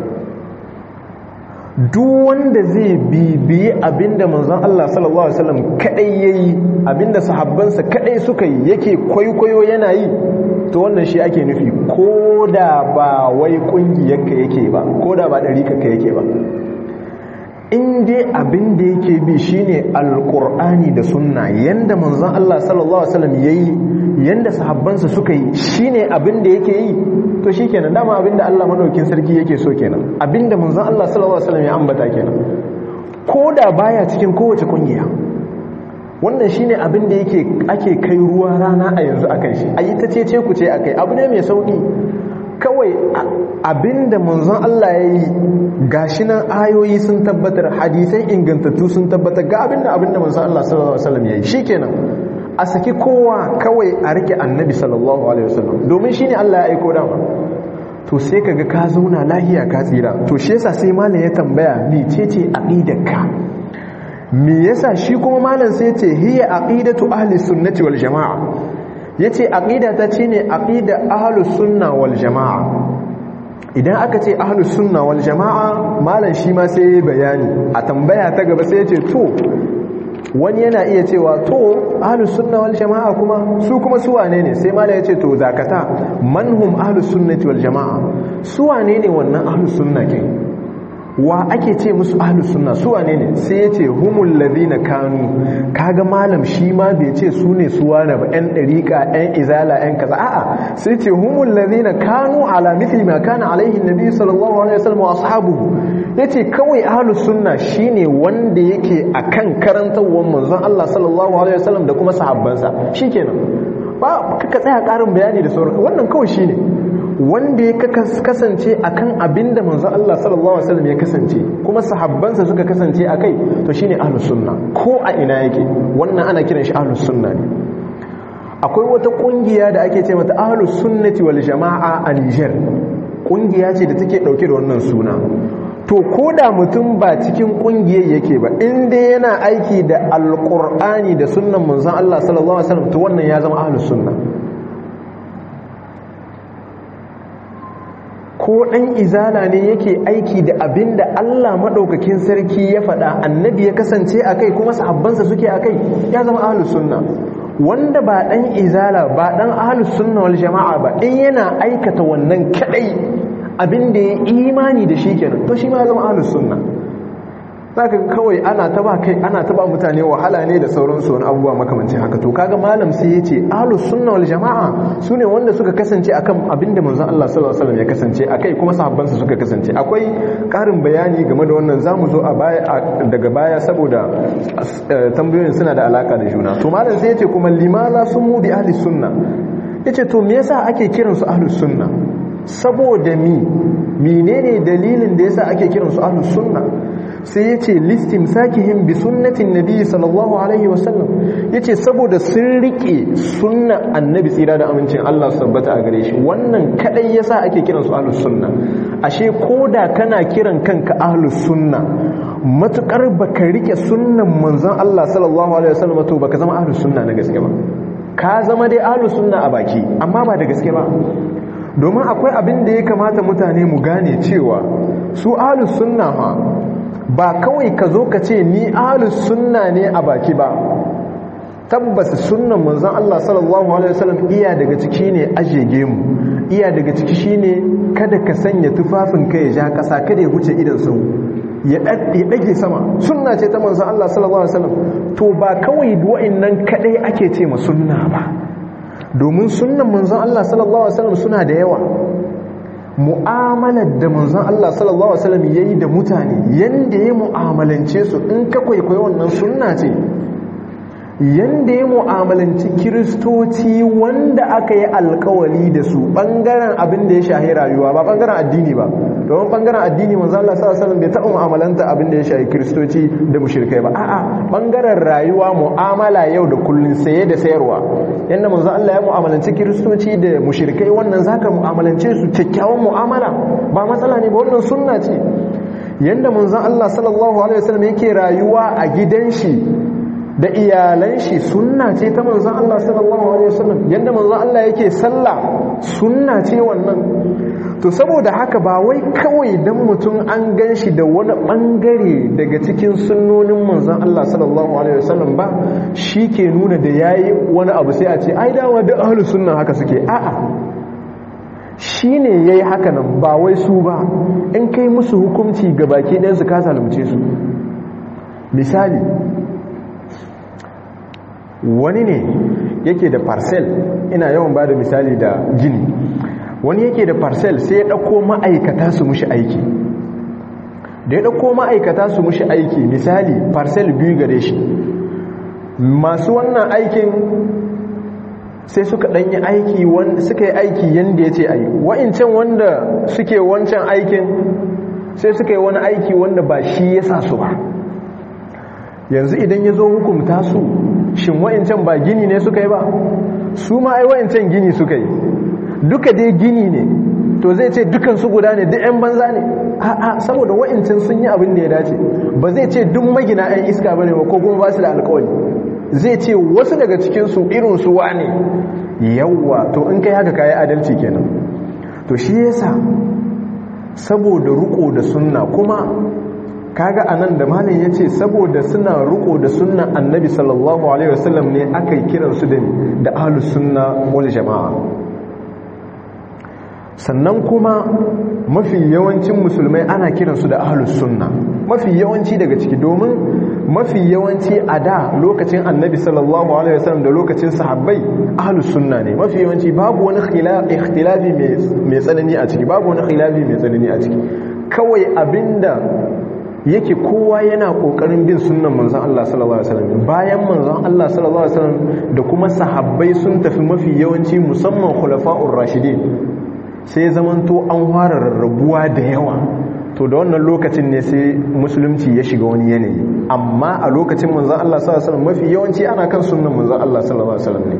duk wanda zai bibiyi abinda manzon Allah sallallahu alaihi wasallam kadai yayi abinda sahabbansa kadai suka yi yake kwaikwayo yana yi to wannan shi ake nufi koda ba wai kungiyarka yake ba koda ba dariƙarka yake ba in dai abin da yake bi shine alqur'ani da sunna yanda manzon Allah sallallahu alaihi wasallam yayi yanda sahabbansa suka yi shine abin da yake yi to shikenan dama abin da Allah madaukin sarki yake so kenan abin da manzon Allah sallallahu alaihi wasallam ya ambata kenan koda baya cikin kowace kungiya wannan shine abin da yake ake kai ruwa rana a yanzu akan shi ayi ta cece ku ce akai abu ne mai sauki kawai abinda manzon Allah ya yi gashi nan ayoyi sun tabbatar hadisai ingantattu sun tabbatar ga abinda abinda manzon Allah sallallahu alaihi wasallam ya yi shikenan a saki kowa kawai a rike annabi sallallahu alaihi wasallam domin shine Allah ya aiko dama to sai kaga ka zauna lahiya ka tsira to shi yasa sai malam ya tambaya mecece aqidarka me yasa shi kuma malam sai ya ce hiya aqidatu ahli sunnati wal jamaa yace aqida ta ce ne aqida ahlus sunna wal jamaa idan aka ce ahlus sunna wal jamaa malam shi ma sai bayani a tambaya ta gaba sai yace to wani yana iya cewa to ahlus sunna wal jamaa kuma su kuma su wane ne sai malam yace to zakata manhum ahlus sunnati wal jamaa su wane ne wannan ahlus sunna kin wa ake ce musu ahlus sunna su wane ne sai ya ce humul ladina kanu kaga malam shi ma bai ce su ne su wane ba yan dariqa yan izala yan kaza a'a sai ce humul ladina kanu ala mithli ma kana alaihi nabi sallallahu alaihi wasallam wa ashabuhu yace kawai ahlus sunna shine wanda yake akan karantawar manzon Allah sallallahu alaihi wasallam da kuma sahabbansa shikenan ba ka tsaya karin bayani da sauran wannan kawai shine wanda ya kasance akan abinda manzo Allah sallallahu alaihi wasallam ya kasance kuma sahabbansa suka kasance akai to shine ahlus sunna ko a ina yake wannan ana kiran shi ahlus sunna ne akwai wata kungiya da ake ce mata ahlus sunnati wal jamaa a Niger kungiya ce da take dauke da wannan suna to ko da mutum ba cikin kungiyar yake ba in dai yana aiki da alqur'ani da sunnan manzon Allah sallallahu alaihi wasallam to wannan ya zama ahlus sunna ko ɗan izala ne yake aiki da abin da Allah maɗaukakin sarki ya faɗa annabi ya kasance a kai kuma sahabbansa suke a kai ya zama ahalus sunna wanda ba ɗan izala ba ɗan ahalus sunna wal jama'a ba in yana aikata wannan kaɗai abin da ya imani da shi kenan to shi ma ya zama ahalus sunna zaka kawai ana ta ba kai ana ta ba mutane wahala ne da sauransu wani abubuwa makamancin haka to kaga malam sai ya ce ahlus sunna wal jamaa sune wanda suka kasance akan abinda manzon Allah sallallahu alaihi wasallam ya kasance akai kuma sahabbansa suka kasance akwai karin bayani game da wannan zamu zo a baya daga baya saboda tambayoyin suna da alaka da juna to malam sai ya ce kuma limala sumu bi ahli sunna yace to me yasa ake kiransu ahlus sunna saboda mi menene dalilin da yasa ake kiransu ahlus sunna sai ya ce listin sakihim bi sunnatin nabi sallallahu alaihi wasallam ya ce saboda sun riƙe sunna annabi tsira da amincin Allah su tabbata a gare shi wannan kadai ya sa ake kiransu ahlus sunna ashe ko da kana kiran kanka ahlus sunna matukar baka riƙe sunnan manzon Allah sallallahu alaihi wasallam to baka zama ahlus sunna na gaske ba ka zama dai ahlus sunna a baki amma ba da gaske ba domin akwai abin da ya kamata mutane mu gane cewa su ahlus sunna ha ba kawai ka zo ka ce ni ahlus sunna ne a baki ba tabbas sunnan manzon Allah sallallahu alaihi wasallam iya daga ciki ne ajege mu iya daga ciki shine kada ka sanya tufafin ka ya ja kasa kada ya huce idan sau ya dage sama sunna ce ta manzon Allah sallallahu alaihi wasallam to ba kawai wa'annan kadai ake ce ma sunna ba domin sunnan manzon Allah sallallahu alaihi wasallam suna da yawa mu'amalar da manzon Allah sallallahu alaihi wasallam yayi da mutane yanda ya mu'amalance su in ka kwaikwayi wannan sunna ce yanda ya mu'amalanci kiristoci wanda aka yi alkawali da su bangaren abin da ya shahi rayuwa ba bangaren addini ba domin bangaren addini manzo Allah sallallahu alaihi bai taɓa mu'amalanta abin da ya shahi kiristoci da mushrikai ba a'a bangaren rayuwa mu'amala yau da kullun saye da sayarwa yanda manzo Allah ya mu'amalanci kiristoci da mushrikai wannan zaka mu'amalance su kyakkyawan mu'amala ba matsala ne ba wannan sunna ce yanda manzo Allah sallallahu alaihi wasallam yake rayuwa a gidan shi da iyalan shi sunna ce ta manzon Allah sallallahu alaihi wasallam yanda manzon Allah yake sallah sunna ce wannan to saboda haka ba wai kawai dan mutum an ganshi da wani bangare daga cikin sunnonin manzon Allah sallallahu alaihi wasallam ba ke nuna da yayi wani abu sai a ce ai dawa da ahlus sunna haka suke a'a shine yayi haka nan ba wai su ba in kai musu hukunci gabaki ɗayan su ka zalunce su misali wani ne yake da parcel ina yawan ba da misali da gini wani yake da parcel sai ya ɗauko ma'aikata su mushi aiki da ya ɗauko ma'aikata su mushi aiki misali parcel biyu gare shi masu wannan aikin sai suka ɗanyi aiki suka yi aiki yadda ya ce a yi wa'incan wanda suke wancan aikin sai suka yi wani aiki wanda ba shi ya sa su ba yanzu idan ya zo hukumta su shin wa'incan ba gini ne suka yi ba su ma ai wa'incan gini suka yi duka dai gini ne to zai ce dukan su guda ne duk 'yan banza ne a'a saboda wa'incan sun yi abin da ya dace ba zai ce duk magina 'yan iska ba ne ba ko kuma ba su da alkawari zai ce wasu daga cikinsu irin su wane yawwa to in kai haka kayi adalci kenan to shi yasa saboda ruko da sunna kuma kaga anan da malam yace saboda suna riko da sunnan annabi sallallahu alaihi wasallam ne aka kiran su da da ahlus sunna wal jamaa sannan kuma mafi yawancin musulmai ana kiran su da ahlus sunna mafi yawanci daga ciki domin mafi yawanci a da lokacin annabi sallallahu alaihi wasallam da lokacin sahabbai ahlus sunna ne mafi yawanci babu wani ikhtilafi mai tsanani a ciki babu wani khilafi mai tsanani a ciki kawai abinda yake kowa yana kokarin bin sunnan manzon Allah sallallahu alaihi wasallam bayan manzon Allah sallallahu alaihi wasallam da kuma sahabbai sun tafi mafi yawanci musamman khulafa'ur rashidin sai zamanto an fara rarrabuwa da yawa to da wannan lokacin ne sai musulunci ya shiga wani yanayi amma a lokacin manzon Allah sallallahu alaihi wasallam mafi yawanci ana kan sunnan manzon Allah sallallahu alaihi wasallam ne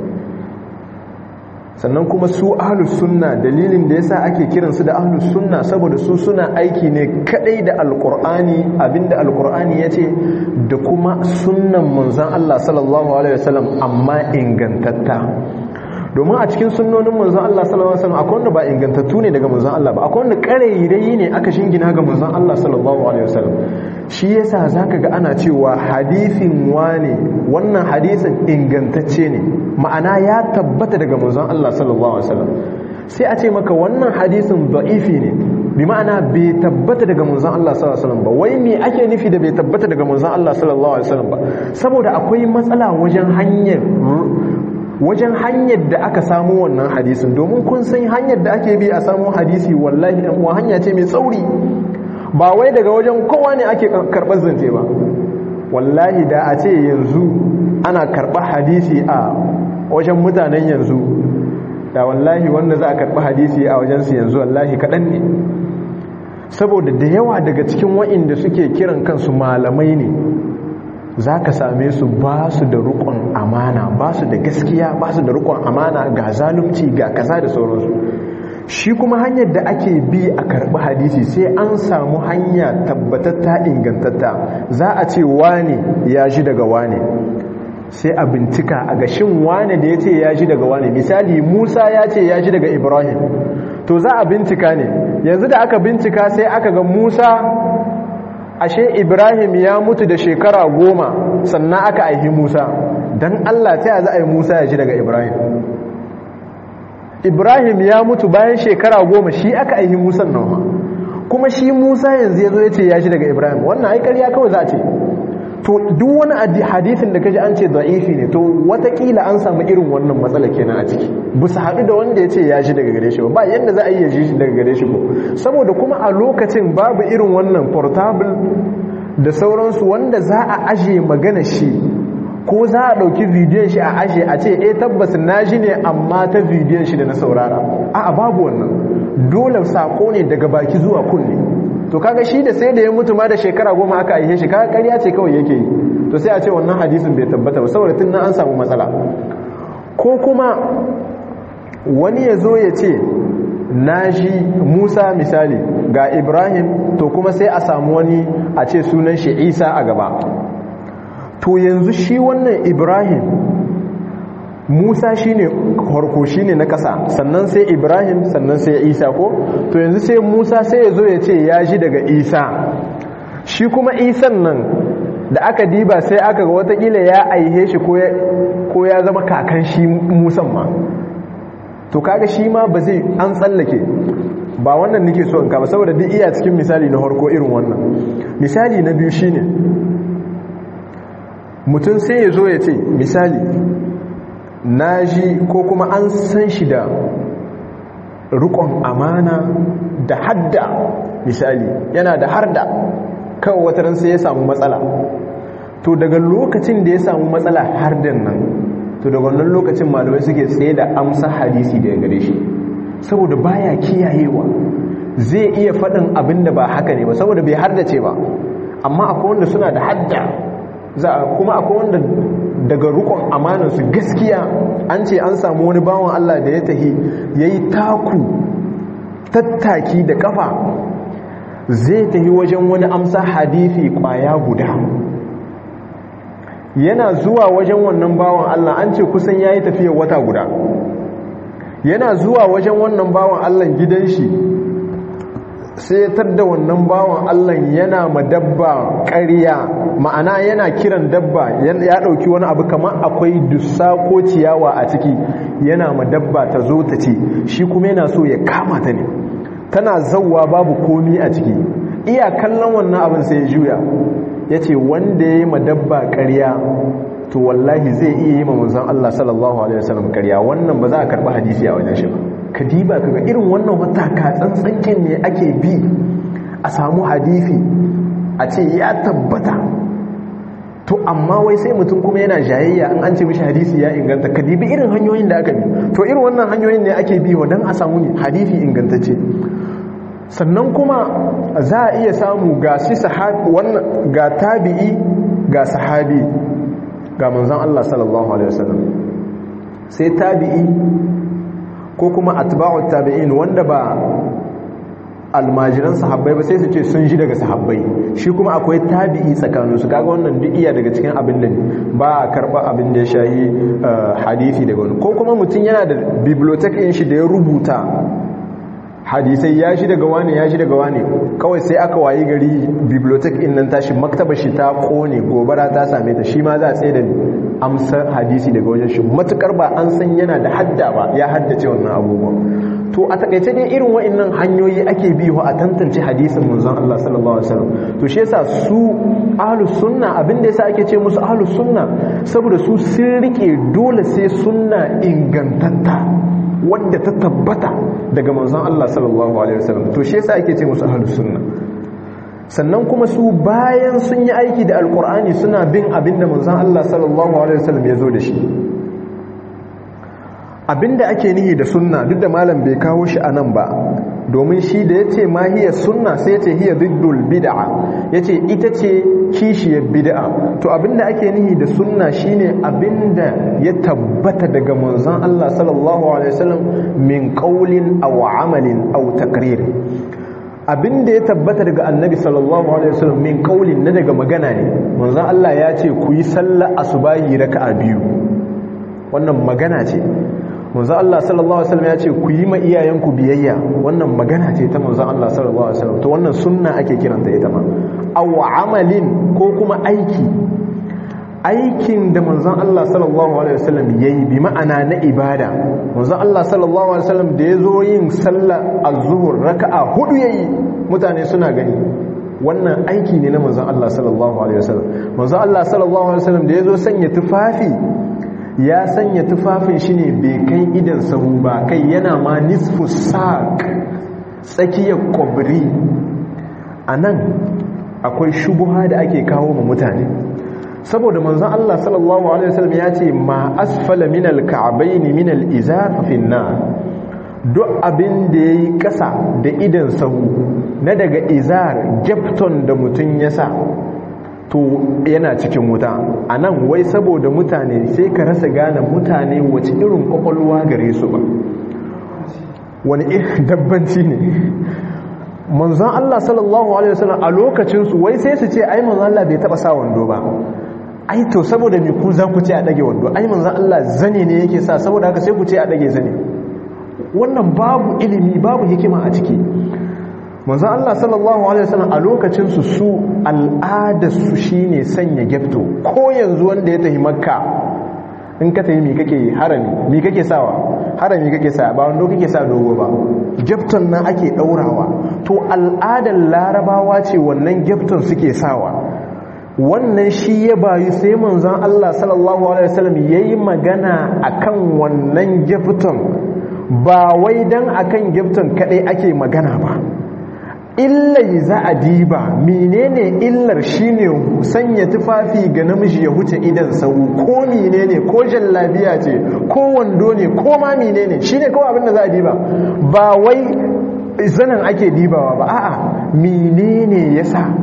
sannan kuma su ahlus sunna dalilin da yasa ake kiransu da ahlus sunna saboda su suna aiki ne kadai da alqur'ani abinda alqur'ani yace da kuma sunnan manzon Allah sallallahu alaihi wasallam amma ingantatta domin a cikin sunnonin manzon Allah sallallahu alaihi wasallam akwai wanda ba ingantattu ne daga manzon Allah ba akwai wanda karerai ne aka shingina ga manzon Allah sallallahu alaihi wasallam shi yasa zaka ga ana cewa hadisin wane wannan hadisin ingantacce ne ma'ana ya tabbata daga manzon Allah sallallahu alaihi wasallam sai a ce maka wannan hadisin da'ifi ne bi ma'ana bai tabbata daga manzon Allah sallallahu alaihi wasallam ba wai me ake nufi da bai tabbata daga manzon Allah sallallahu alaihi wasallam ba saboda akwai matsala wajen hanyar wajen hanyar da aka samu wannan hadisin domin kun san hanyar da ake bi a samu hadisi wallahi ɗan uwa hanya ce mai tsauri ba wai daga wajen kowa ne ake karɓar zance ba wallahi da a ce yanzu ana karɓar hadisi a wajen mutanen yanzu da wallahi wanda za a karɓi hadisi a wajensu yanzu wallahi kaɗan ne saboda da yawa daga cikin wa'inda suke kiran kansu malamai ne za ka same su ba su da rukun amana ba su da gaskiya ba su da rukun amana ga zalunci ga kaza da sauransu shi kuma hanyar da ake bi a karɓi hadisi sai an samu hanya tabbatatta ingantatta za a ce wane ya ji daga wane sai a bincika a gashin wane da ya ce ya ji daga wane misali musa ya ce ya ji daga ibrahim to za a bincika ne yanzu da aka bincika sai aka ga musa ashe ibrahim ya mutu da shekara goma sannan aka aihi musa don allah ta za a yi musa ya ji daga ibrahim ibrahim ya mutu bayan shekara goma shi aka aihi musan nan kuma shi musa yanzu ya zo ya ce ya ji daga ibrahim wannan aikar ya kawai za a ce to duk wani hadisin da kaji an ce da'ifi ne to watakila an samu irin wannan matsala kenan a ciki bu su haɗu da wanda ya ce ya ji daga gare shi ba yadda za a iya ji daga gare shi ko saboda kuma a lokacin babu irin wannan portable da sauransu wanda za a aje magana shi ko za a ɗauki bidiyon shi a aje a ce eh tabbas na ji ne amma ta bidiyon shi da na saurara a'a babu wannan dole sako ne daga baki zuwa kunne to kaga shi da sai da ya mutu ma da shekara goma aka aihe shi kaga ƙarya ce kawai yake yi to sai a ce wannan hadisin bai tabbata ba saboda tun an samu matsala ko kuma wani ya zo ya ce na ji musa misali ga ibrahim to kuma sai a samu wani a ce sunan shi isa a gaba to yanzu shi wannan ibrahim musa shine harko shine na ƙasa sannan sai ibrahim sannan sai isa ko to yanzu sai musa sai ya zo ya ce ya ji daga isa shi kuma isan nan da aka diba sai aka ga watakila ya aihe shi ko ya zama kakan shi musan ma to kaga shi ma ba zai an tsallake ba wannan nake so in kama saboda duk iya cikin misali na harko irin wannan misali na biyu shine mutum sai ya zo ya ce misali na ji ko kuma an san shi da rukon amana da hadda misali yana da harda kawai wata sai ya samu matsala to daga lokacin da ya samu matsala hardan nan to daga wannan lokacin malamai suke tsaye da amsa hadisi daga gare shi saboda baya kiyayewa zai iya faɗin abin da ba haka ne ba saboda bai hardace ba amma akwai wanda suna da hadda kuma akwai wanda daga rukun amanansu gaskiya an ce an samu wani bawan Allah da ya tahi ya yi taku tattaki da kafa zai tahi wajen wani amsa hadithi kwaya guda yana zuwa wajen wannan bawan Allah an ce kusan ya yi tafiya wata guda yana zuwa wajen wannan bawan Allah gidan shi sai ya tadda wannan bawan Allah yana ma dabba ƙarya ma'ana yana kiran dabba ya ɗauki wani abu kamar akwai dussa ko ciyawa a ciki yana ma dabba ta zo ta ce shi kuma yana so ya kama ta ne tana zauwa babu komi a ciki iya kallon wannan abin sai ya juya ya ce wanda ya yi ma dabba ƙarya to wallahi zai iya yi ma manzon Allah sallallahu alaihi wasallam ƙarya wannan ba za a karɓi hadisi a wajen shi ba kadiba kaga irin wannan wata ka tsantsankin ne ake bi a samu hadisi a ce ya tabbata to amma wai sai mutum kuma yana jayayya an an ce mishi hadisi ya inganta kadibi irin hanyoyin da aka bi to irin wannan hanyoyin ne ake bi wa dan a samu ne hadisi ingantacce sannan kuma za a iya samu ga shi sahabi wannan ga tabi'i ga sahabi ga manzon Allah sallallahu alaihi wasallam sai tabi'i ko kuma atba'u tabi'in wanda ba almajiran sahabbai ba sai su ce sun ji daga sahabbai shi kuma akwai tabi'i tsakanin su kaga wannan duk iya daga cikin abin da ba a karba abin da ya shayi hadisi daga wani ko kuma mutum yana da bibliotheque shi da ya rubuta hadisai ya shi daga wani ya shi daga wani kawai sai aka wayi gari bibliotheque in nan tashi maktaba shi ta kone gobara ta same ta shi ma za a tsaye da amsar hadisi daga wajen shi matukar ba an san yana da hadda ba ya haddace wannan abubuwan to a takaice dai irin wa'annan hanyoyi ake bi a tantance hadisin manzon Allah sallallahu alaihi wasallam to shi yasa su ahlus sunna abinda yasa ake ce musu ahlus sunna saboda su sun rike dole sai sunna ingantatta wadda ta tabbata daga manzon Allah sallallahu alaihi wasallam to shi yasa ake ce musu ahlus sunna sannan kuma su bayan sun yi aiki da alkur'ani suna bin abinda manzon Allah sallallahu alaihi wasallam ya zo da shi abinda ake nihi da sunna duk da malam bai kawo shi anan ba domin shi da yace ma hiya sunna sai yace hiya diddul bid'a yace ita ce kishiyar bid'a to abinda ake nihi da sunna shine abinda ya tabbata daga manzon Allah sallallahu alaihi wasallam min qawlin aw amalin aw taqrir abinda ya tabbata daga annabi sallallahu alaihi wasallam min qawlin na daga magana ne manzon Allah ya ce ku yi sallar asubahi raka'a biyu wannan magana ce manzo Allah sallallahu alaihi wasallam ya ce ku yi ma iyayenku biyayya wannan magana ce ta manzo Allah sallallahu alaihi wasallam to wannan sunna ake kiranta ita ma aw amalin ko kuma aiki aikin da manzon Allah sallallahu alaihi wasallam yayi bi ma'ana na ibada manzon Allah sallallahu alaihi wasallam da yazo yin sallar az-zuhr raka'a hudu yayi mutane suna gani wannan aiki ne na manzon Allah sallallahu alaihi wasallam manzon Allah sallallahu alaihi wasallam da yazo sanya tufafi ya sanya tufafin shi ne bai kai idan sahu ba kai yana ma nisfu saq tsakiyar kwabri anan akwai shubuha da ake kawo ma mutane saboda manzon Allah sallallahu alaihi wasallam ya ce ma asfala min al-ka'bayn min al-izar fi duk abin da yayi kasa da idan sahu na daga izar gyafton da mutun ya sa to yana cikin wuta anan wai saboda mutane sai ka rasa gane mutane wace irin kwakwalwa gare su ba wani irin dabbanci ne manzon Allah sallallahu alaihi wasallam a lokacin su wai sai su ce ai manzon Allah bai taba sa wando ba ai to saboda me ku za ku ce a dage wando ai manzon Allah zane ne yake sa saboda haka sai ku ce a dage zane wannan babu ilimi babu hikima a ciki manzon Allah sallallahu alaihi wasallam a lokacin su su al'ada su shine sanya gyafto ko yanzu wanda ya tafi makka in ka tafi mi kake harami mi kake sawa harami kake sa ba wando kake sa dogo ba gyafton nan ake daurawa to al'adar larabawa ce wannan gyafton suke sawa wannan shi ya bayu sai manzon Allah sallallahu alaihi wasallam yayi magana akan wannan gyafton ba wai dan akan gyafton kadai ake magana ba illai za a diba menene illar shine sanya tufafi ga namiji ya huce idan sau ko menene ko jallabiya ce ko wando ne ko ma menene shine kawai abinda za a diba ba wai zanen ake dibawa ba a'a menene yasa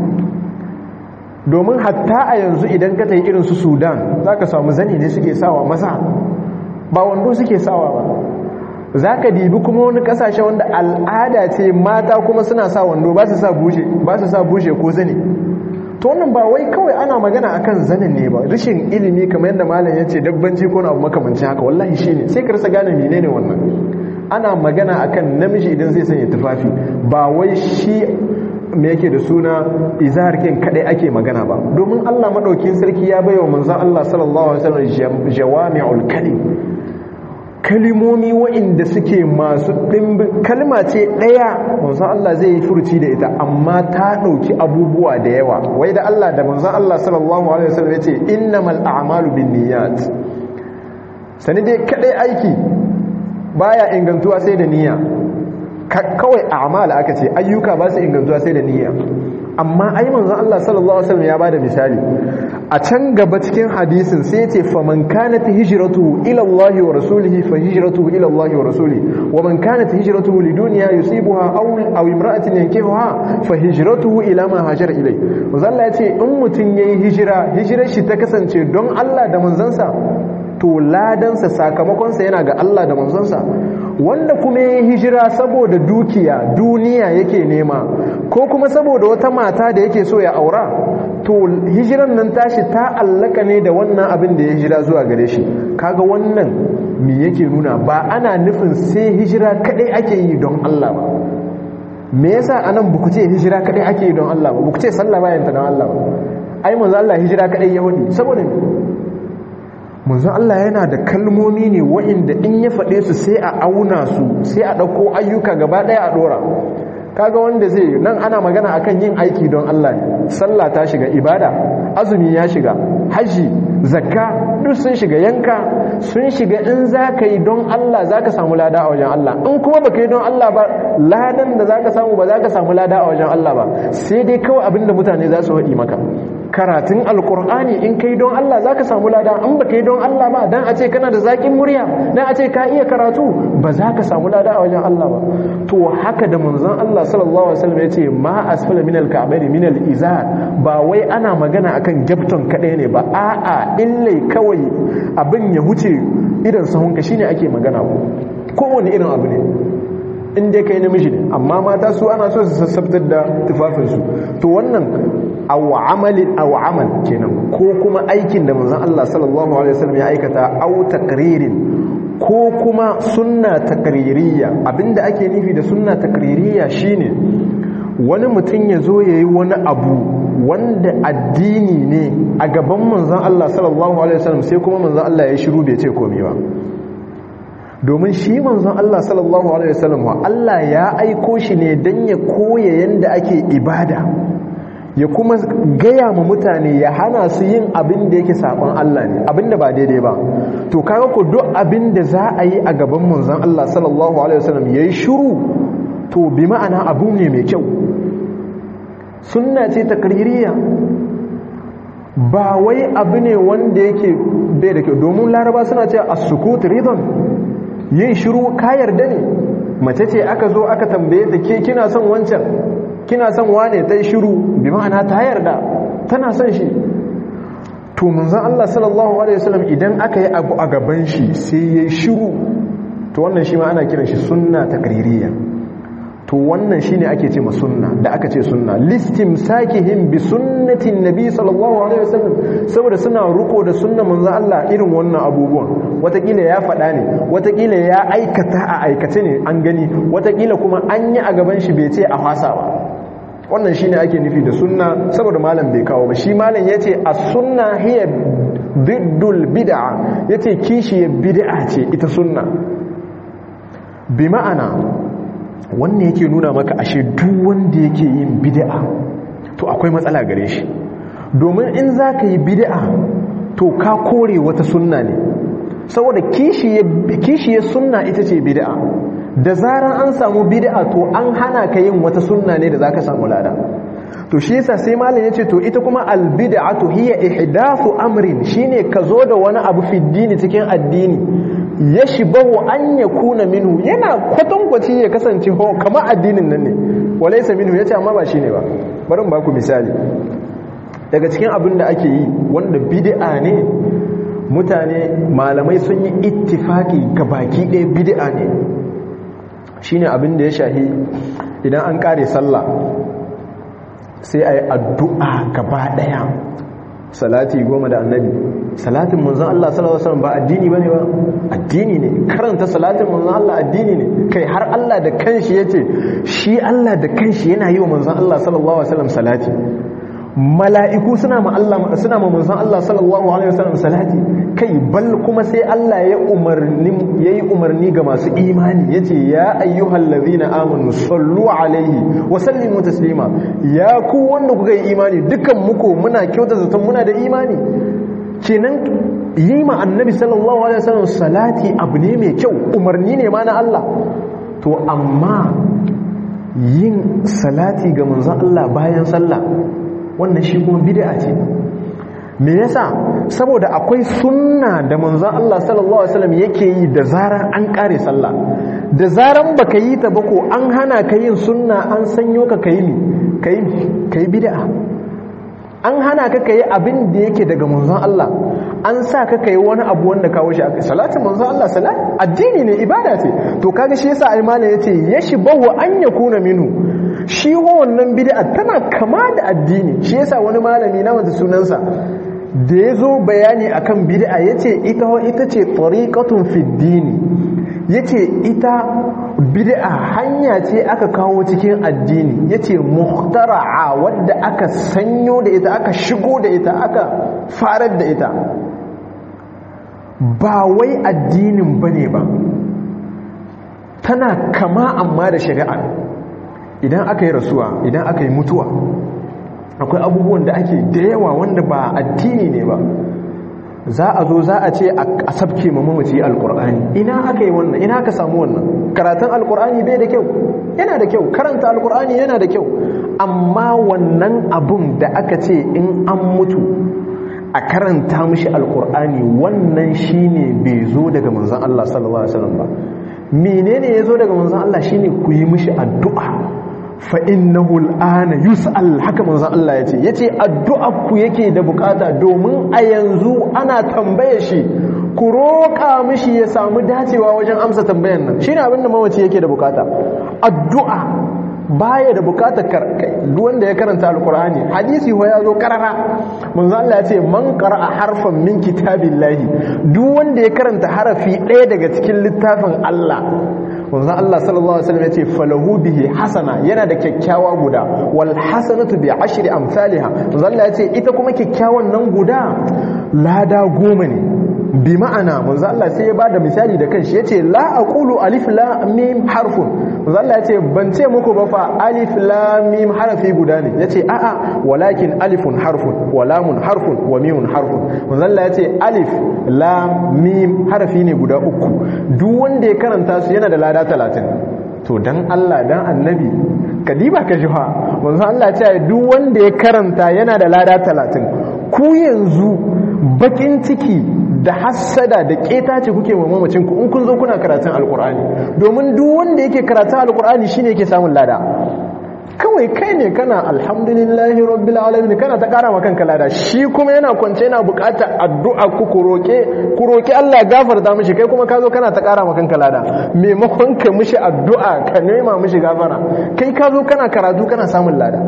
domin hatta a yanzu idan ka tayi irin su Sudan zaka samu zani ne suke sawa masa ba wando suke sawa ba za ka dibi kuma wani kasashe wanda al'ada ce mata kuma suna sa wando ba su sa bushe ba su sa bushe ko zane to wannan ba wai kawai ana magana akan zanen ne ba rashin ilimi kamar yadda malam ya ce dabbanci ko na makamancin haka wallahi shine sai ka rasa gane menene wannan ana magana akan namiji idan zai sanya tufafi ba wai shi me yake da suna izhar kin kadai ake magana ba domin Allah madaukin sarki ya bayyana manzon Allah sallallahu alaihi wasallam jawami'ul kalim kalimomi wa'inda suke masu ɗimbin kalma ce ɗaya manzon Allah zai yi furuci da ita amma ta ɗauki abubuwa da yawa wai da Allah da manzon Allah sallallahu alaihi wasallam yace innamal a'malu binniyat sani dai kadai aiki baya ingantuwa sai da niyya kawai a'mal aka ce ayyuka ba su ingantuwa sai da niyya amma ai manzon Allah sallallahu alaihi wasallam ya bada misali a can gaba cikin hadisin sai yace faman kanat hijratuhu ila Allah wa rasulihi fa hijratuhu ila Allah wa rasulihi wa man kanat hijratuhu lidunya yusibuha aw aw imra'atin yankihuha fa hijratuhu ila ma hajara ilai manzon Allah yace in mutun yayi hijira hijirar shi ta kasance don Allah da manzansa to ladansa sakamakonsa yana ga Allah da manzansa wanda kuma ya hijira saboda dukiya duniya yake nema ko kuma saboda wata mata da yake so ya aura to hijiran nan tashi ta allaka ne da wannan abin da ya hijira zuwa gare shi kaga wannan me yake nuna ba ana nufin sai hijira kadai ake yi don Allah ba me yasa anan buku ce hijira kadai ake yi don Allah ba buku ce sallah bayan ta don Allah ba ai manzo Allah hijira kadai ya wadi saboda manzon Allah yana da kalmomi ne wa'inda in ya faɗe su sai a auna su sai a ɗauko ayyuka gaba ɗaya a ɗora kaga wanda zai nan ana magana akan yin aiki don Allah ne sallah ta shiga ibada azumi ya shiga haji zakka duk sun shiga yanka sun shiga in za ka yi don Allah za ka samu lada a wajen Allah in kuma ba ka yi don Allah ba ladan da za ka samu ba za ka samu lada a wajen Allah ba sai dai kawai abinda mutane za su haɗi maka karatun alkur'ani in kai don Allah za ka samu lada in ba kai don Allah ba dan a ce kana da zaƙin murya dan a ce ka iya karatu ba za ka samu lada a wajen Allah ba to haka da manzon Allah sallallahu alaihi wasallam yace ma asfala minal ka'bayn minal izar ba wai ana magana akan gyafton kadai ne ba a'a illai kawai abin ya huce idan sahunka shine ake magana ko kowane irin abu ne in dai kai namiji ne amma mata su ana so su sassabtar da tufafinsu to wannan aw amalin aw amal kenan ko kuma aikin da manzon Allah sallallahu alaihi wasallam ya aikata aw taqririn ko kuma sunna takririya abinda ake nufi da sunna takririya shine wani mutum ya zo ya yi wani abu wanda addini ne a gaban manzan Allah sallallahu alaihi wasallam sai kuma manzan Allah ya shiru bai ce komai ba domin shi manzon Allah sallallahu alaihi wasallam Allah ya aiko shi ne dan ya koya yanda ake ibada ya kuma gaya ma mutane ya hana su yin abin da yake saban Allah ne abin da ba daidai ba to kaga ko duk abin da za a yi a gaban manzon Allah sallallahu alaihi wasallam yayi shiru to bi ma'ana abu ne mai kyau sunna ce takririya ba wai abu ne wanda yake bai da kyau domin laraba suna ce as-sukut ridon yin shiru ka yarda ne mace ce aka zo aka tambaye ta ke kina son wancan kina son wane ta yi shiru bi ma'ana ta yarda tana son shi to manzon Allah sallallahu alaihi wasallam idan aka yi abu a gaban shi sai ya shiru to wannan shi ma ana kiran shi sunna takririya to wannan shine ake ce ma sunna da aka ce sunna listim sakihim bi sunnatin nabi sallallahu alaihi wasallam saboda suna ruko da sunna manzo Allah irin wannan abubuwan watakila ya faɗa ne watakila ya aikata a aikace ne an gani watakila kuma an yi a gaban shi bai ce a fasa ba wannan shine ake nufi da sunna saboda malam bai kawo ba shi malam yace as-sunna hiya diddul bid'a yace kishi bid'a ce ita sunna bi ma'ana wannan yake nuna maka ashe duk wanda yake yin bid'a to akwai matsala gare shi domin in za ka yi bid'a to ka kore wata sunna ne saboda kishiyar sunna ita ce bid'a da zarar an samu bid'a to an hana ka yin wata sunna ne da za ka samu lada to shi yasa sai malam yace to ita kuma albid'atu hiya ihdathu amrin shine ka zo da wani abu fi dini cikin addini yashbahu an yakuna minhu yana kwatankwaci ya kasance ho kamar addinin nan ne walaysa minhu yace amma ba shine ba bari mu ba ku misali daga cikin abin da ake yi wanda bid'a ne mutane malamai sun yi ittifaki ga baki ɗaya bid'a ne shine abin da ya shahi idan an kare sallah sai a yi addu'a gaba ɗaya salati goma da annabi salatin manzan Allah sallallahu Alaihi wasallam ba addini ba ne ba addini ne karanta salatin manzan Allah addini ne kai har Allah da kanshi ya ce shi Allah da kanshi yana yi wa manzan Allah sallallahu Alaihi wasallam salati mala'iku suna ma Allah suna ma manzon Allah sallallahu alaihi wasallam salati kai bal kuma sai Allah ya umarni yayi umarni ga masu imani yace ya ayyuhal ladhina amanu sallu alaihi wa sallimu taslima ya ku wanda kuka yi imani dukan muku muna kyauta zaton muna da imani kenan yi ma annabi sallallahu alaihi wasallam salati abu ne mai kyau umarni ne ma na Allah to amma yin salati ga manzon Allah bayan sallah wannan shi kuma bid'a ce me yasa saboda akwai sunna da manzon Allah sallallahu alaihi wasallam yake yi da zarar an kare sallah da zaran baka yi ta ba ko an hana ka yin sunna an sanyo ka kai ni kai kai bid'a an hana ka kai abin da yake daga manzon Allah an sa ka kai wani abu wanda kawo shi akai salatin manzon Allah salat addini ne ibada ce to kaga shi yasa ai malam yace yashbahu an yakuna minhu shi wannan bid'a tana kama da addini shi yasa wani malami na wanda sunansa da ya zo bayani akan bid'a yace ita ita ce tariqatun fi dini yace ita bid'a hanya ce aka kawo cikin addini yace muhtara'a wadda aka sanyo da ita aka shigo da ita aka farar da ita ba wai addinin bane ba tana kama amma da shari'a idan aka yi rasuwa idan aka yi mutuwa akwai abubuwan da ake da yawa wanda ba addini ne ba za a zo za a ce a sabke ma mamaci alkur'ani ina aka yi wannan ina aka samu wannan karatun alkur'ani bai da kyau yana da kyau karanta alkur'ani yana da kyau amma wannan abun da aka ce in an mutu a karanta mishi alkur'ani wannan shine bai zo daga manzon Allah sallallahu alaihi wasallam ba menene ya zo daga manzon Allah shine ku yi mishi addu'a fa innahu al'ana yus'al haka manzon Allah yace yace addu'a ku yake da bukata domin a yanzu ana tambaye shi ku roƙa mishi ya samu dacewa wajen amsa tambayan nan shine abinda mawaci yake da bukata addu'a baya da bukatar duk wanda ya karanta alkur'ani hadisi ho ya zo karara manzo Allah ya ce man qara'a harfan min kitabillahi duk wanda ya karanta harafi ɗaya daga cikin littafin Allah manzo Allah sallallahu alaihi wasallam ya ce falahu bihi hasana yana da kyakkyawa guda wal hasanatu bi ashri amsalha manzo Allah ya ce ita kuma kyakkyawan nan guda lada goma ne bi ma'ana manzo Allah sai ya bada misali da kanshi yace la aqulu alif lam mim harfun manzo Allah yace ban ce muku ba fa alif lam mim harfi guda ne yace a'a walakin alifun harfun wa lamun harfun wa mimun harfun manzo Allah yace alif lam mim harfi ne guda uku duk wanda ya karanta su yana da lada 30 to dan Allah dan annabi kadiba ka jiha manzo Allah ya ce duk wanda ya karanta yana da lada 30 ku yanzu bakin ciki da hassada da keta ce kuke wa mamacin ku in kun zo kuna karatun alkur'ani domin duk wanda yake karatun alkur'ani shine yake samun lada kawai kai ne kana alhamdulillahi rabbil alamin kana ta kara maka kanka lada shi kuma yana kwance yana bukatar addu'a ku ku roke ku roki Allah gafarta mishi kai kuma ka zo kana ta kara maka kanka lada maimakon ka mishi addu'a ka nema mishi gafara kai ka zo kana karatu kana samun lada